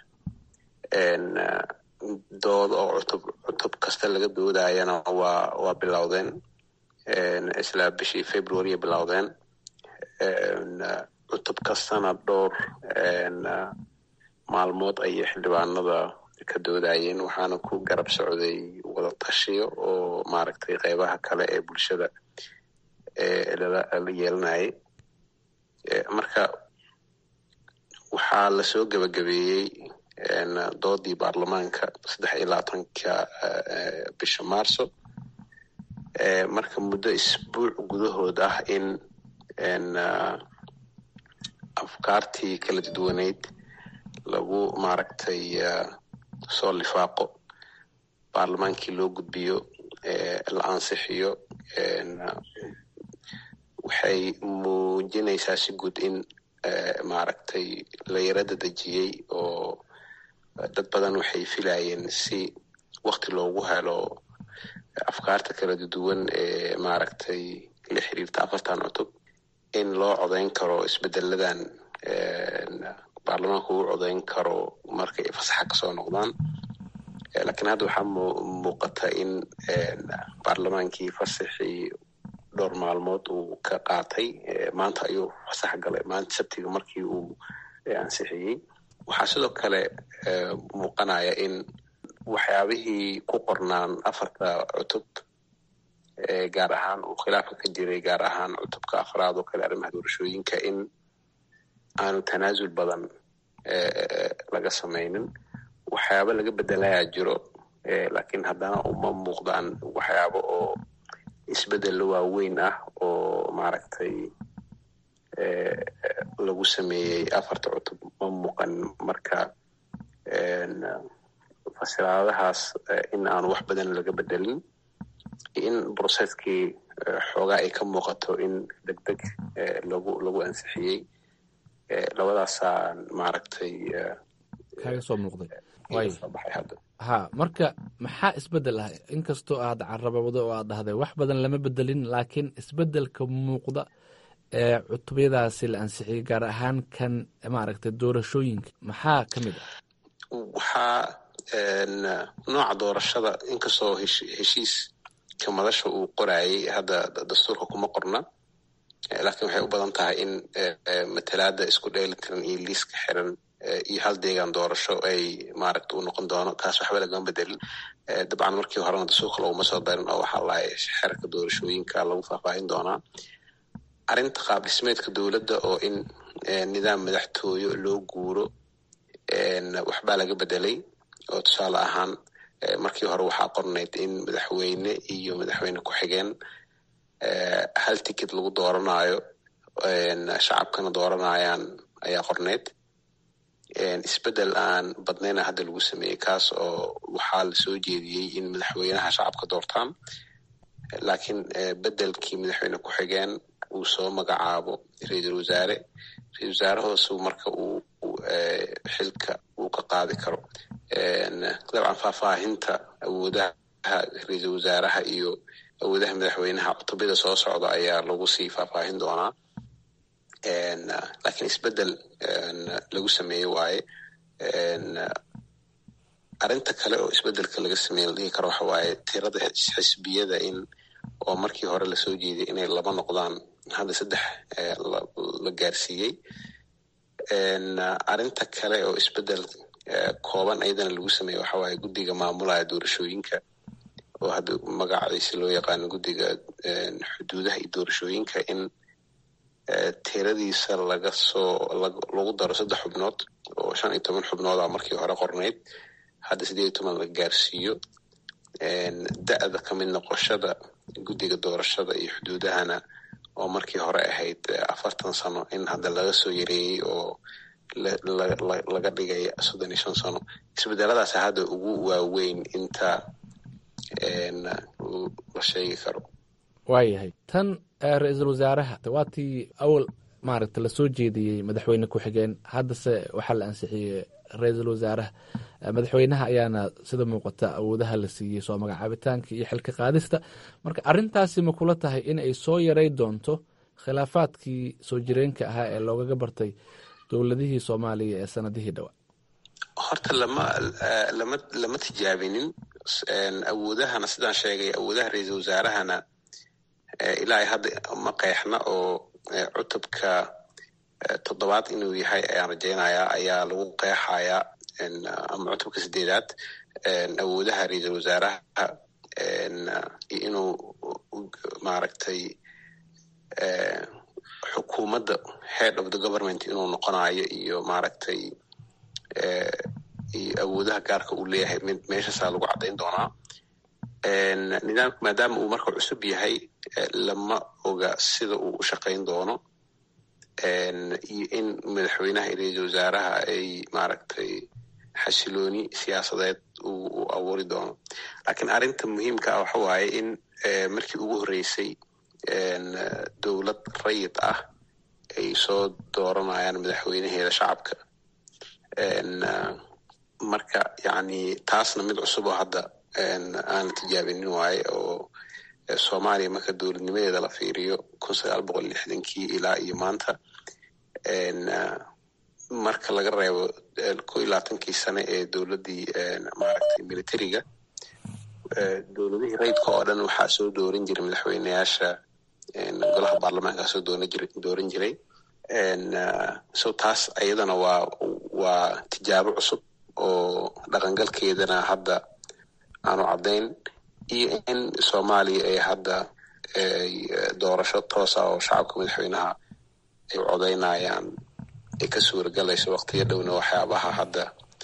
dood oo cutub cutub kasta laga doodayana waa waa bilowdeen isla bishii february bilowdeen cutub kastana dhowr maalmood ayay xildhibaanada ka doodayeen waxaana ku garab socday wada tashiyo oo maaragtay qeybaha kale ee bulshada la yeelanayay marka waxaa lasoo gebagabeeyey doodii baarlamaanka saddex iyo labaatanka bisha marso marka muddo isbuuc gudahood ah in afkaartii kala duwaneyd lagu maaragtay soo lifaaqo baarlamaankii loo gudbiyo la ansixiyo waxay muujinaysaa si guud in maaragtay la yarada dejiyey oo dad badan waxay filayeen si wakti loogu helo afkaarta kala duwan ee maaragtay la xiriirta afartan cutub in loo codeyn karo isbedeladan baarlamaanka uu codeyn karo markay fasaxa kasoo noqdaan lakiin hadda waxaa muuqata in baarlamaankii fasaxii dhowr maalmood uu ka qaatay maanta ayuu fasax galay maanta sabtiga markii uu ansixiyey waxaa sidoo kale muuqanaya in waxyaabihii ku qornaan afarta cutub gaar ahaan uu khilaafka ka jiray gaar ahaan cutubka afraad oo kale arrimaha doorashooyinka in aanu tanaasul badan laga samaynin waxyaabo laga bedelayaa jiro lakiin haddana uma muuqdaan waxyaabo oo isbedel waaweyn ah oo maaragtay lagu sameeyey afarta cutub ma muuqan marka fasiraadahaas in aanu wax badan laga bedelin in brocesskii xoogaa ay ka muuqato in deg deg lagu lagu ansixiyey labadaasaan maaragtay kaga soo muuqday ha marka maxaa isbedel ah inkastoo aad carabawdo oo aad dhahday wax badan lama bedelin laakiin isbedelka muuqda ee cutubyadaasi la ansixiyey gaar ahaan kan maaragtay doorashooyinka maxaa ka mid ah waxaa nooca doorashada inkastoo heshiiska madasha uu qorayay hadda dastuurka kuma qorna laakiin waxay u badan tahay in matalaada isku dheelitiran iyo liiska xiran iyo hal deegaan doorasho ay maaragta u noqon doono taas waxba lagama bedelin dabcan markii horena dastuurka laguma soo darin oo waxaa lahay xerka doorashooyinka lagu faahfaahin doonaa arrinta qaab dhismeedka dowladda oo in nidaam madaxtooyo loo guuro waxbaa laga bedelay oo tusaale ahaan markii hore waxaa qornayd in madaxweyne iyo madaxweyne ku-xigeen hal ticket lagu dooranayo shacabkana dooranayaan ayaa qornayd isbedel aan badnayna hadda lagu sameeyey kaas oo waxaa lasoo jeediyey in madaxweynaha shacabka doortaan laakiin bedelkii madaxweyne ku-xigeen uu soo magacaabo ra-iisul wasaare ra-isul wasaarahoosu marka uu xilka uu ka qaadi karo dabcan faahfaahinta awoodaha ra-iisul wasaaraha iyo awoodaha madaxweynaha cutubyada soo socda ayaa lagu sii faahfaahin doonaa lakiin isbedel lagu sameeye waaye arrinta kale oo isbedelka laga sameeye la dhihi karo waxa waaye tirada xisbiyada in oo markii hore lasoo jeeday inay laba noqdaan hadda saddex la gaarsiiyey arrinta kale oo isbedel kooban ayadana lagu sameeye waxa waaye guddiga maamulaya doorashooyinka oo hadda magacaadiisi loo yaqaano guddiga xuduudaha iyo doorashooyinka in tiradiisa laga soo lagu daro saddex xubnood oo shan iyo toban xubnood a markii hore qornayd hadda sideed iyo toban la gaarsiiyo da-da ka mid noqoshada guddiga doorashada iyo xuduudahana oo markii hore ahayd afartan sano in hadda laga soo yareeyey oo laga dhigay soddon iyo shan sano isbedeladaas hadda ugu waaweyn inta la sheegi karo waayahay tan ra-iisul wasaaraha waatii awal maaragta lasoo jeediyey madaxweyne ku-xigeen haddase waxaa la ansixiyey ra-iisul wasaaraha madaxweynaha ayaana sida muuqata awoodaha la siiyey soo magacaabitaanka iyo xilka qaadista marka arrintaasi ma kula tahay in ay soo yaray doonto khilaafaadkii soo jireenka ahaa ee loogaga bartay dowladihii soomaaliya ee sanadihii dhowaa horta lama lama lama tijaabinin awoodahana sidaan sheegay awoodaha ra-iisul wasaarahana ilaa hadda ma qeexna oo cutubka toddobaad inuu yahay ayaan rajaynayaa ayaa lagu qeexayaa ama cutubka sideedaad awoodaha ra-iisul wasaaraha iyo inuu maaragtay xukuumadda head of the government inuu noqonayo iyo maaragtay iyo awoodaha gaarka uu leeyahay mid meeshaasaa lagu caddayn doonaa nidaamka maadaama uu marka cusub yahay lama oga sida uu u shaqayn doono iyo in madaxweynaha iyo ra-iisul wasaaraha ay maaragtay xasilooni siyaasadeed uu abuuri doono laakiin arrinta muhiimka ah waxa waaye in markii ugu horreysay dowlad rayid ah ay soo dooranayaan madaxweynaheeda shacabka marka yani taasna mid cusub oo hadda aan tijaabinin waaye oo soomaaliya marka dowladnimadeeda la fiiriyo kun sagaal boqol lixdankii ilaa iyo maanta marka laga reebo ko iyo labaatankii sane ee dowladdii maaragtay militariga dowladihii rayidka oo dhan waxaa soo dooran jiray madaxweyneyaasha golaha baarlamaanka soo dooran jiray so taas ayadana waa waa tijaabo cusub oo dhaqangalkeedana hadda aanu caddayn iyo in soomaaliya ay hadda doorasho toosa oo shacabka madaxweynaha ay codaynayaan ay ka suuragelayso waktiyo dhowna waxyaabaha hadda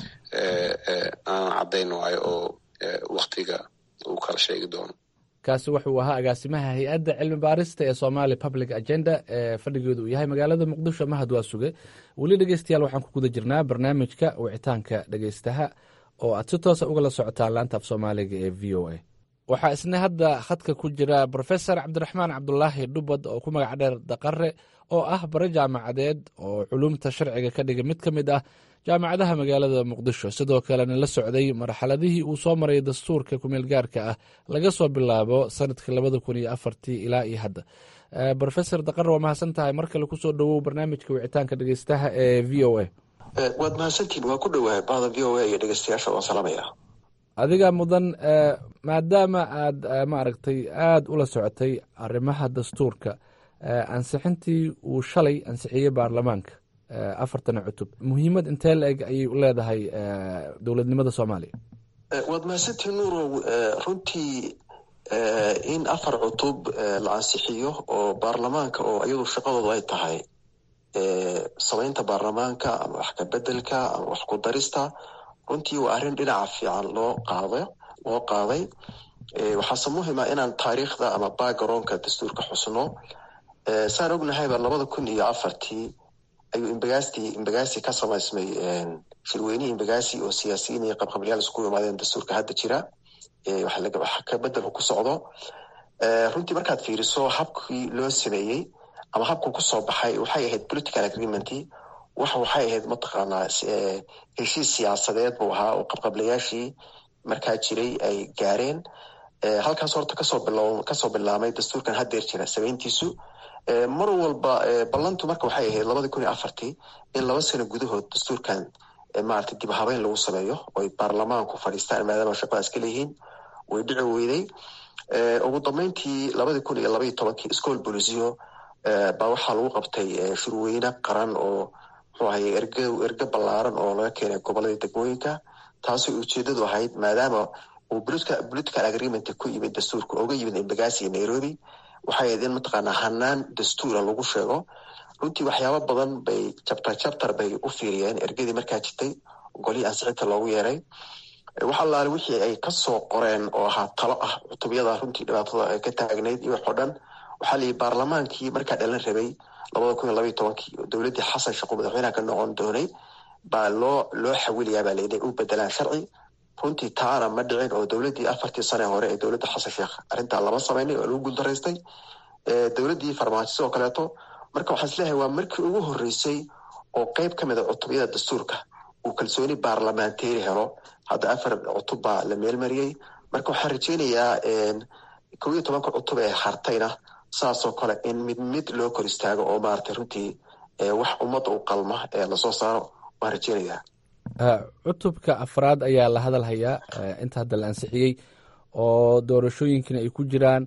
aan caddayn waayo oo waktiga uu kala sheegi doono kaasi wuxuu ahaa agaasimaha hay-adda cilmi baarista ee somali public agenda ee fadhigeedu uu yahay magaalada muqdisho mahad waa suge weli dhegeystayaal waxaan ku guda jirnaa barnaamijka wicitaanka dhegeystaha oo aad si toosa ugala socotaan laanta af soomaaliga ee v o a waxaa isna hadda khadka ku jira brofesor cabdiraxmaan cabdulaahi dhubad oo ku magac dheer daqare oo ah bare jaamacadeed oo culumta sharciga ka dhiga mid ka mid ah jaamacadaha magaalada muqdisho sidoo kalena la socday marxaladihii uu soo maray dastuurka kumeel gaarka ah laga soo bilaabo sanadka labada kun iyo afartii ilaa iyo hadda brofesor daqare waa mahadsan tahay mar kale kusoo dhowow barnaamijka wicitaanka dhegeystaha ee v o a waad mahadsantihin waa ku dhowahay bahda v o a iyo dhegeystayaasha waan salaamaya adiga mudan maadaama aad maaragtay aada ula socotay arrimaha dastuurka ansixintii uu shalay ansixiyey baarlamaanka afartana cutub muhiimad intee la eg ayay u leedahay dowladnimada soomaaliya waad mahadsantihin nuurow runtii in afar cutub la ansixiyo oo baarlamaanka oo iyadu shaqadoodu ay tahay samaynta baarlamaanka ama wax ka bedelka ama wax ku darista runtii waa arrin dhinaca fiican loo qaada loo qaaday waxaase muhima inaan taariikhda ama backgroundka dastuurka xusno saan ognahayba labada kun iyo afartii ayuu imbagaasti imbagaasi ka samaysmay shirweynihii imbagaasi oo siyaasiyiin iyo qabqablayaal isku imaadeen dastuurka hadda jira wax ka bedel ku socdo runtii markaad fiiriso habkii loo sameeyey ama habku kusoo baxay waxay ahayd political agreement wax waxay ahayd mataqaanaa heshiis siyaasadeed buu ahaa oo qabqablayaashii markaa jiray ay gaareen halkaas horta kasoo bil kasoo bilaamay dastuurkan haddeer jira samayntiisu mar walba ballantu marka waxay ahayd labadii kun iyo afartii in laba sano gudahood dastuurkan maarata dib habeyn lagu sameeyo oy baarlamaanku fadhiistaan maadaama shaqadaas ka leeyihiin way dhici weyday ugu dambeyntii labadii kun iyo labaiyo tobankii school bolisiyo baa waxaa lagu qabtay shirweyne qaran oo muxuu ahaye erge erge ballaaran oo laga keenay gobolada degmooyinka taasoo ujeedadu ahayd maadaama uu political agreement ku yimid dastuurka oga yimid embagasi iyo nairobi waxay ahayd in mataqaanaa hanaan dastuura lagu sheego runtii waxyaaba badan bay chapter chapter bay u fiiriyeen ergadii markaa jirtay golihii ansixinta loogu yeeray wax allaale wixii ay kasoo qoreen oo ahaa talo ah cutubyada runtii dhibaatada ay ka taagnayd iyo wax oo dhan waxaa layihi baarlamaankii markaa dhalan rabay labada kun iyo labaiy tobankii dowladdii xasan shaqo madaxweynaha ka noqon doonay baa loo loo xawiliyaa baa layidhi u bedelaan sharci runtii taana ma dhicin oo dowladdii afartii sane hore ee dowladda xasan sheekh arrintaa lama samaynay oo lagu guuldaraystay dowladdii farmaajo sidoo kaleeto marka waxaan isleeyahay waa markii ugu horreysay oo qeyb ka mid a cutubyada dastuurka uu kalsooni baarlamaanteeri helo hadda afar cutub baa la meelmariyey marka waxaan rajeynayaa kow iyo tobanka cutub ee hartayna saasoo kale in mid mid loo kor istaago oo maaragtay runtii wax ummadda u qalma ee lasoo saaro waan rajeynayaa cutubka afraad ayaa la hadal hayaa inta hadda la ansixiyey oo doorashooyinkiina ay ku jiraan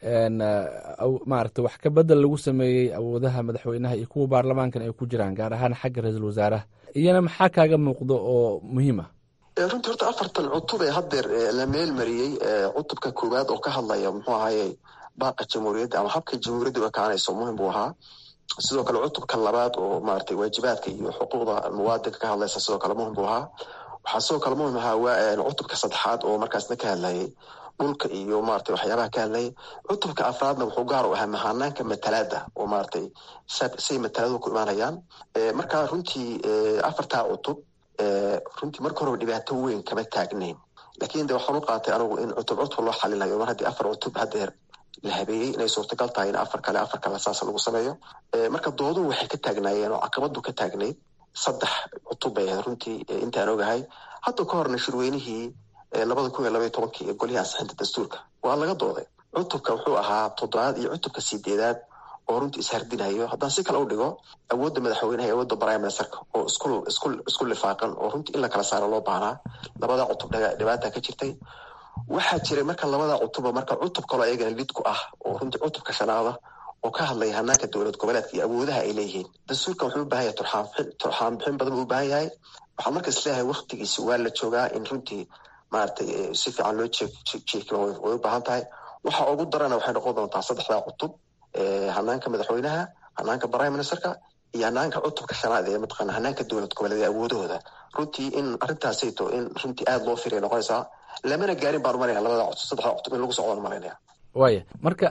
maarata wax ka bedel lagu sameeyey awoodaha madaxweynaha iyo kuwa baarlamaankana ay ku jiraan gaar ahaan xagga ra-iisul wasaaraha iyana maxaa kaaga muuqdo oo muhiim ah runtii horta afartan cutub ee haddeer la meelmariyey cutubka koowaad oo ka hadlaya muxuu ahaye baaqa jamhuuriyadda ama habka jamhuuriyadda u ekaanayso muhim buu ahaa sidoo kale cutubka labaad oo maratay waajibaadka iyo xuquuqda muwaadinka ka hadlaysa sidoo kale muhim buu ahaa waxaa sidoo kale muhim ahaa cutubka saddexaad oo markaasna ka hadlayay dhulka iyo maratay waxyaabaha ka hadlayay cutubka afraadna wuxuu gaar u ahaa mahanaanka matalaada oo maratay say mataladu ku imaanayaan marka runtii afartaa cutub runtii marka horeba dhibaato weyn kama taagnayn lakin de waxaan u qaatay anigu in cutub cutub loo xalinayo mar haddii afar cutub haddeer la habeeyey inay suurtagal tahay in afar kale afar kale saas lagu sameeyo marka dooduhu waxay ka taagnaayeen oo caqabadu ka taagnayd saddex cutub bay ahayd runtii intaan ogahay hadda ka horna shirweynihii labada kun iyo labaiy tobankii ee golihii ansixinta dastuurka waa laga dooday cutubka wuxuu ahaa toddobaad iyo cutubka sideedaad oo runtii ishardinayo haddaan si kale u dhigo awoodda madaxweynaha iyo awoodda prime ministerka oo isku isku isku lifaaqan oo runtii in la kala saaro loo baahnaa labada cutub dhibaata ka jirtay waxaa jiray marka labada cutuba marka cutub kaloo ayagana lid ku ah oo runtii cutubka shanaada oo ka hadlaya hanaanka dowlad goboleedka iyo awoodaha ay leeyihiin dastuurka wuxuu u bahan yahay turxaanbixin turxaanbixin badan buu u baahan yahay waxaan marka isleeyahay waktigiisi waa la joogaa in runtii maaragtay si fiican loo jeejiekima way u baahan tahay waxa ugu darana waxay noqon doontaa saddexdaa cutub hanaanka madaxweynaha hanaanka prime ministerka iyo hanaanka cutubka shanaad ee mataqaana hanaanka dowlad goboleed awoodahooda runtii in arrintaasayto in runtii aada loo firiya noqonaysaa lamana gaarin baan umalanaya labada cutub saddexda cutub in lagu socdaan malaynaya waaya marka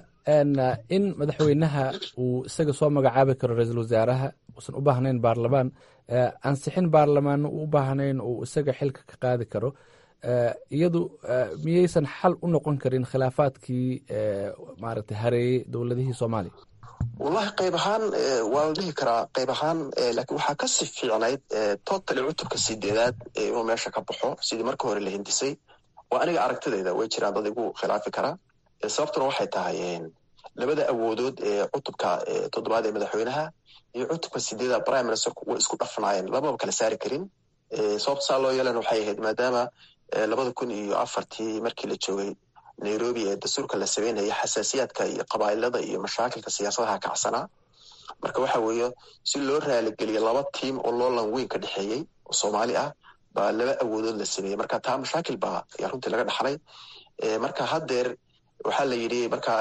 in madaxweynaha uu isaga soo magacaabi karo ra-iisul wasaaraha uusan u baahnayn baarlamaan ansixin baarlamaanna u u baahnayn uu isaga xilka ka qaadi karo iyadu miyaysan xal u noqon karin khilaafaadkii maaragtay hareeyey dowladihii soomaaliya wallahi qayb ahaan waa la dhihi karaa qayb ahaan lakiin waxaa kasii fiicnayd totally cutubka sideedaad inuu meesha ka baxo sidii marka hore la hindisay oo aniga aragtidayda way jiraan dad igu khilaafi karaa sababtuna waxay tahay labada awoodood ee cutubka toddobaad ee madaxweynaha iyo cutubka sideedaad prime ministerku way isku dhafnaayeen lamaba kala saari karin sababta saa loo yeelana waxay ahayd maadaama labada kun iyo afartii markii la joogay nairobi ee dastuurka la sameynaya xasaasiyaadka iyo qabailada iyo mashaakilka siyaasadaha kacsanaa marka waxa weeye si loo raaligeliyo laba tiim oo loolan weyn ka dhexeeyey oo soomaali ah baa laba awoodood la sameeyey marka taa mashaakil baa ayaa runtii laga dhaxlay marka haddeer waxaa la yidhi markaa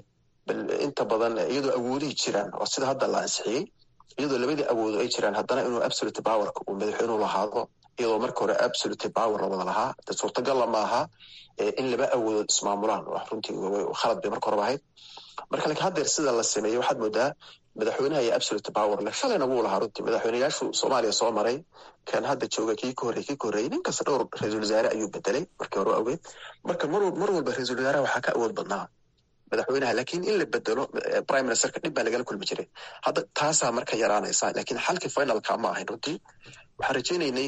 inta badan iyadoo awoodihii jiraan oo sida hadda la ansixiyey iyadoo labadii awoodo ay jiraan haddana inuu absolute powerka uu madaxweynuhu lahaado iyadoo marka hore absolute power la wada lahaa de suurtagalla maaha in laba awoodood ismaamulaan wax runtii khalad bay marka horeba ahayd marka lakiin haddeer sida la sameeyey waxaad moodaa madaxweynaha iyo absolute power leh shalayna wuu lahaa runtii madaxweyneyaashu soomaaliya soo maray kan hadda jooga kii ka horrey kii ka horreeyey nin kasta dhowr ra-iisul wasaare ayuu bedelay markii hore awgeed marka mar mar walba ra-iisul wasaaraha waxaa ka awood badnaa madaxweynaha lakiin in la bedelo prime ministerka dhib baa lagala kulmi jiray hadda taasaa marka yaraanaysa lakiin xalkii finalka ma ahayn runtii waxaan rajeynaynay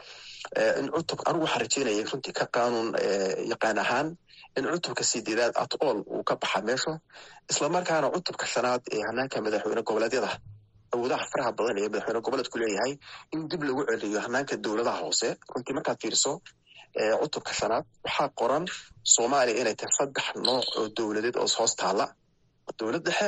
in cutub anigu waxaan rajeynayay runtii ka qaanuun yaqaan ahaan in cutubka sideedaad at all uu ka baxa meesha islamarkaana cutubka shanaad ee hanaanka madaxweyne goboleedyada awoodaha faraha badan ee madaxweyne goboleedku leeyahay in dib lagu celiyo hanaanka dowladaha hoose runtii markaad fiiriso cutubka shanaad waxaa qoran soomaaliya inay tahay saddex nooc oo dowladeed oo hoos taalla dowlad dhexe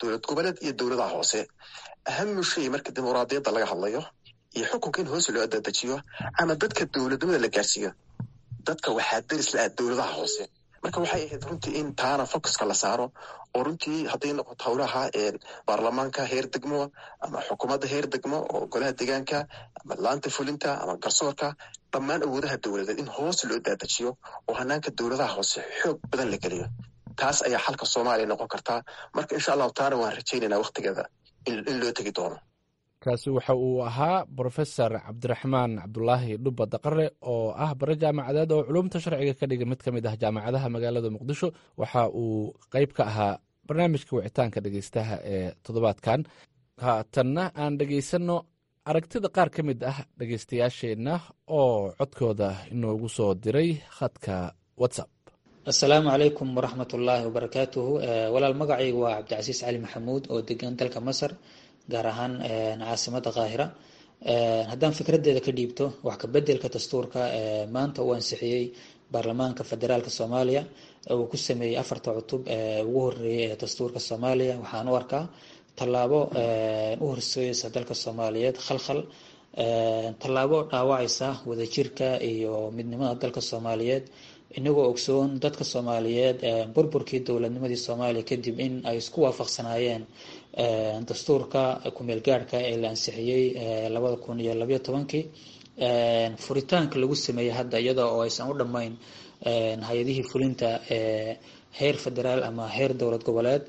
dowlad goboleed iyo dowladaha hoose ahamu shay marka dimuqraadiyadda laga hadlayo iyo xukunka in hoose loo adadejiyo ama dadka dowladnimada la gaarsiiyo dadka waxaa deris la-ah dowladaha hoose marka waxay ahayd runtii in taana focuska la saaro oo runtii hadday noqoto howlaha baarlamaanka heer degmo ama xukuumadda heer degmo oo golaha deegaanka ama laanta fulinta ama garsoorka dhammaan awoodaha dowladeed in hoos loo daadajiyo oo hanaanka dowladaha hoose xoog badan la geliyo taas ayaa xalka soomaaliya noqon kartaa marka insha allahu taana waan rajaynaynaa waktigeeda in loo tegi doono kaasi waxa uu ahaa brofesor cabdiraxmaan cabdulaahi dhubba daqare oo ah bare jaamacadeed oo culumta sharciga ka dhiga mid ka mid ah jaamacadaha magaalada muqdisho waxa uu qeyb ka ahaa barnaamijka wicitaanka dhegeystaha ee toddobaadkan haatanna aan dhegeysanno aragtida qaar ka mid ah dhegeystayaasheenna oo codkooda inoogu soo diray khadka whatsapp assalaamu calaykum waraxmat ullaahi wabarakaatuhu walaal magacaygu waa cabdicasiis cali maxamuud oo degan dalka masar gaar ahaan caasimada qaahira haddaan fikraddeeda ka dhiibto wax kabedelka dastuurka maanta uu ansixiyey baarlamaanka federaalk soomaaliya uu ku sameeyey afarta cutub ugu horeeyay ee dastuurka soomaaliya waxaan u arkaa tallaabo u horseeyeysa dalka soomaaliyeed khalkhal tallaabo dhaawacaysa wadajirka iyo midnimada dalka soomaaliyeed inagoo ogsoon dadka soomaaliyeed burburkii dowladnimadii soomaaliya kadib in ay isku waafaqsanaayeen dastuurka kumeel gaadhka ee la ansixiyey labada kun iyo labayo tobankii furitaanka lagu sameeyey hadda iyada oo aysan u dhammayn hay-adihii fulinta heer federaal ama heer dowlad goboleed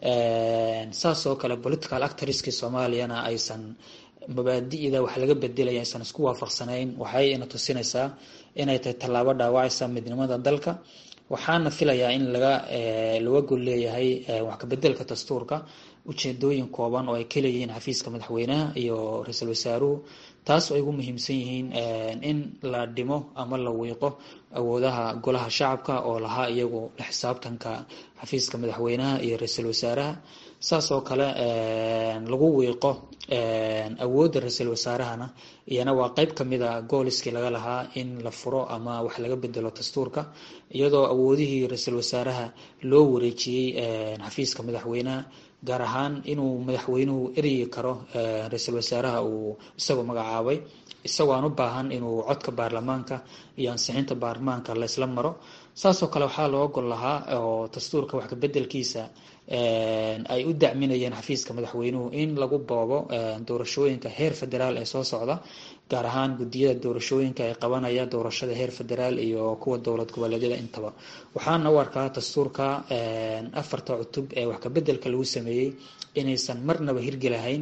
saas oo kale political actorskii soomaaliyana aysan mabaadi'da wax laga bedelaya aysan isku waafaqsanayn waxay ina tusinaysaa inay tahay tallaabo dhaawacaysa midnimada dalka waxaana filayaa in laga laga gol leeyahay wax kabedelka dastuurka ujeedooyin kooban oo ay ka leeyihiin xafiiska madaxweynaha iyo ra-iisul wasaaruhu taas oo ay ugu muhiimsan yihiin in la dhimo ama la wiiqo awoodaha golaha shacabka oo lahaa iyagu la xisaabtanka xafiiska madaxweynaha iyo ra-iisul wasaaraha saas oo kale lagu wiiqo awoodda ra-iisul wasaarahana iyana waa qeyb kamida gooliskii laga lahaa in la furo ama wax laga bedelo dastuurka iyadoo awoodihii ra-iisul wasaaraha loo wareejiyey xafiiska madaxweynaha gaar ahaan inuu madaxweynuhu eryi karo ra-iisul wasaaraha uu isagoo magacaabay isagoo aan u baahan inuu codka baarlamaanka iyo ansixinta baarlamaanka laysla maro saasoo kale waxaa loo gol lahaa oo dastuurka wax kabedelkiisa ay u dacminayeen xafiiska madaxweynuhu in lagu boobo doorashooyinka heer federaal ee soo socda gaar ahaan gudiyada doorashooyinka ay qabanaya doorashada heer federaal iyo kuwa dowlad goboleedyada intaba waxaana u arkaa dastuurka afarta cutub ee wax kabedelka lagu sameeyey inaysan marnaba hirgelahayn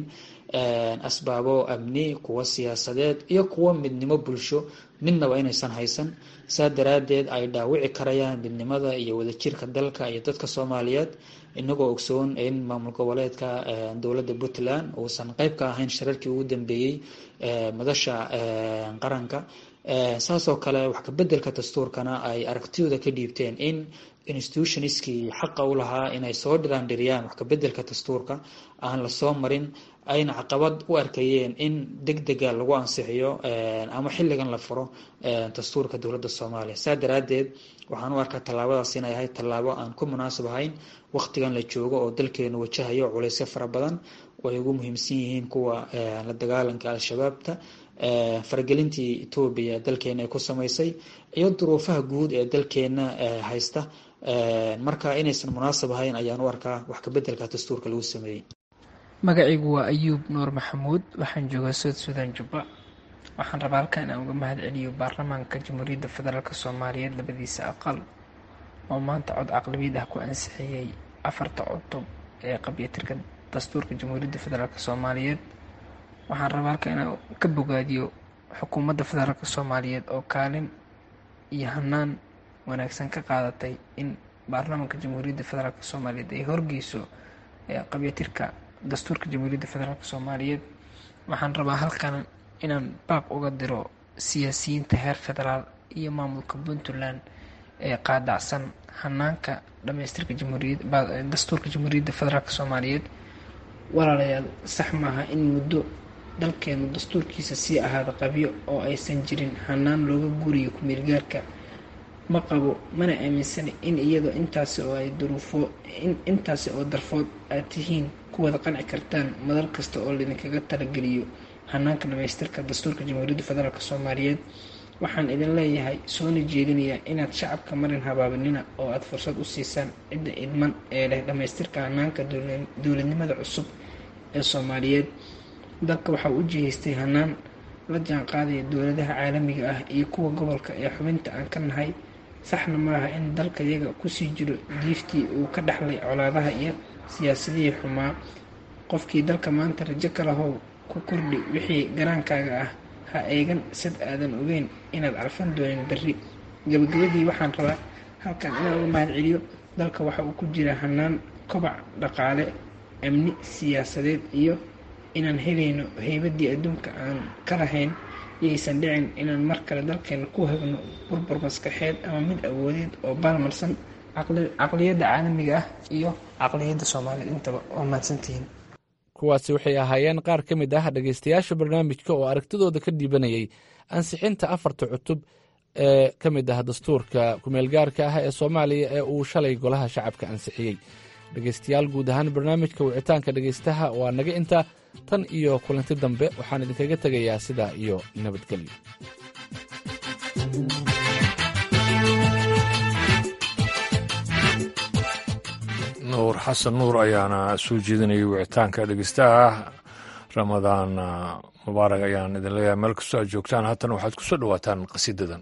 asbaabo amni kuwa siyaasadeed iyo kuwa midnimo bulsho midnaba inaysan haysan saa daraadeed ay dhaawici karayaan midnimada iyo wadajirka dalka iyo dadka soomaaliyeed inagoo ogsoon in maamul goboleedka dowladda puntland uusan qeyb ka ahayn shirarkii ugu dambeeyey madasha qaranka saasoo kale wax kabedelka dastuurkana ay aragtidooda ka dhiibteen in institutionskii xaqa u lahaa inay soo dhiraandhiriyaan wax kabedelka dastuurka aan lasoo marin ayna caqabad u arkayeen in deg dega lagu ansixiyo ama xilligan la furo dastuurka dowladda soomaaliya saa daraadeed waxaan u arkaa tallaabadaas inay ahayd tallaabo aan ku munaasab ahayn waqtigan la joogo oo dalkeenu wajahayo culeysyo fara badan oo ay ugu muhiimsan yihiin kuwa la dagaalanka al-shabaabta faragelintii etoobiya dalkeena ay ku samaysay iyo duruufaha guud ee dalkeena haysta marka inaysan munaasab ahayn ayaan u arkaa wax kabedelka dastuurka lagu sameeyey magacaygu waa ayuub nuur maxamuud waxaan joogaa south sudan jubba waxaan rabaa halkan inaan uga mahad celiyo baarlamaanka jamhuuriyadda federaalk soomaaliyeed labadiisa aqal oo maanta cod caqlabiyad ah ku ansixiyey afarta cutub ee qabyatirka dastuurka jamhuuriyadda federaalk soomaaliyeed waxaan rabaa halkan inaan ka bogaadiyo xukuumadda federaalk soomaaliyeed oo kaalin iyo hanaan wanaagsan ka qaadatay in baarlamaanka jamhuuriyadda federaalk soomaaliyeed ay horgeyso qabyatirka dastuurka jamhuuriyadda federaalk soomaaliyeed waxaan rabaa halkan inaan baaq uga diro siyaasiyiinta heer federaal iyo maamulka puntland ee qaadacsan hanaanka dhamaystirka dastuurka jamhuuriyadda federaalk soomaaliyeed walaalayaal sax maaha in muddo dalkeenu dastuurkiisa sii ahaada qabyo oo aysan jirin hanaan looga guriyo kumeelgaarka ma qabo mana aaminsana in iyadoo intaasi oo ay duruufo intaasi oo darfood aad tihiin ku wada qanci kartaan madal kasta oo laydinkaga talageliyo hanaanka dhamaystirka dastuurka jamhuuriyadda federaalk soomaaliyeed waxaan idin leeyahay soona jeedinayaa inaad shacabka marin habaabanina oo aada fursad u siisaan cidda idman ee leh dhamaystirka hanaanka dowladnimada cusub ee soomaaliyeed dalka waxaa u jihaystay hanaan la jaan qaadaya dowladaha caalamiga ah iyo kuwa gobolka ee xubinta aan ka nahay saxna maaha in dalka yaga kusii jiro diiftii uu ka dhexlay colaadaha iyo siyaasadihii xumaa qofkii dalka maanta rajo ka lahow ku kordhi wixii garaankaaga ah ha eegan sad aadan ogeyn inaad calfan doonin berri gabagabadii waxaan rabaa halkan inaan uga mahad celiyo dalka waxa uu ku jira hanaan kobac dhaqaale amni siyaasadeed iyo inaan helayno heybadii adduunka aan ka lahayn iyaysan dhicin inaan mar kale dalkeena ku hagno burbur maskaxeed ama mid awoodeed oo baalmarsan caqliyadda caalamiga ah iyo caqliyadda soomaaliyeed intaba waa mahadsantihiin kuwaasi waxay ahaayeen qaar ka mid ah dhegaystayaasha barnaamijka oo aragtidooda ka dhiibanayay ansixinta afarta cutub ee ka mid ah dastuurka kumeelgaarka ah ee soomaaliya ee uu shalay golaha shacabka ansixiyey dhegaystayaal guud ahaan barnaamijka wicitaanka dhegaystaha waa naga intaa tan iyo kulanti dambe waxaan idinkaga tegayaa sidaa iyo nabadgelyo nuur xasan nuur ayaana soo jeedinayay wicitaanka dhegeystaha ramadaan mubaarak ayaan idin leeyahay meel kastoo aad joogtaan haatan waxaad ku soo dhowaataan qasiidadan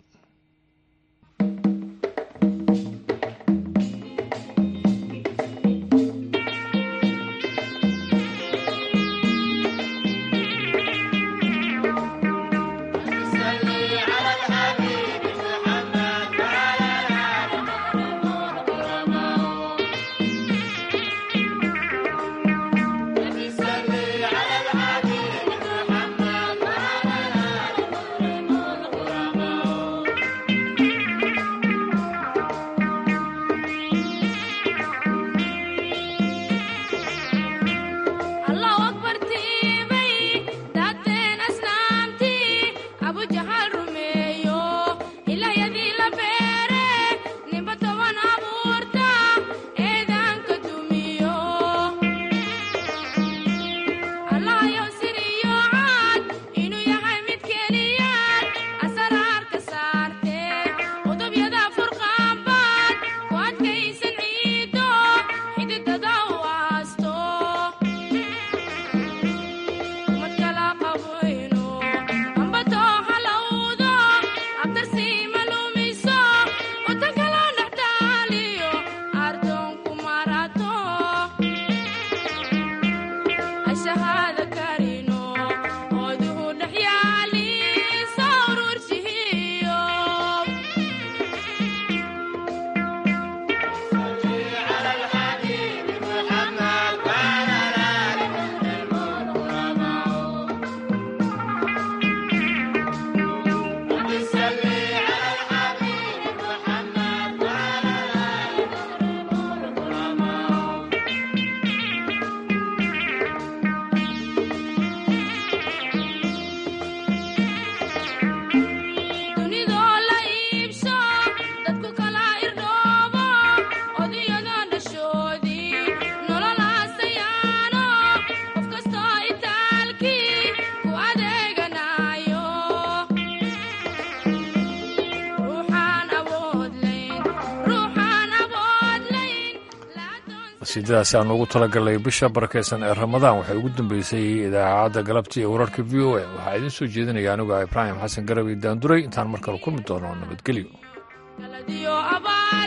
qasiidadaasi aan ugu talagalnay bisha barakaysan ee ramadaan waxay ugu dambeysay idaacadda galabta iyo wararka v o a waxaa idiin soo jeedinaya anigu ibraahim xasan garawi daanduray intaan mar kale kulmi doono nabadgelyo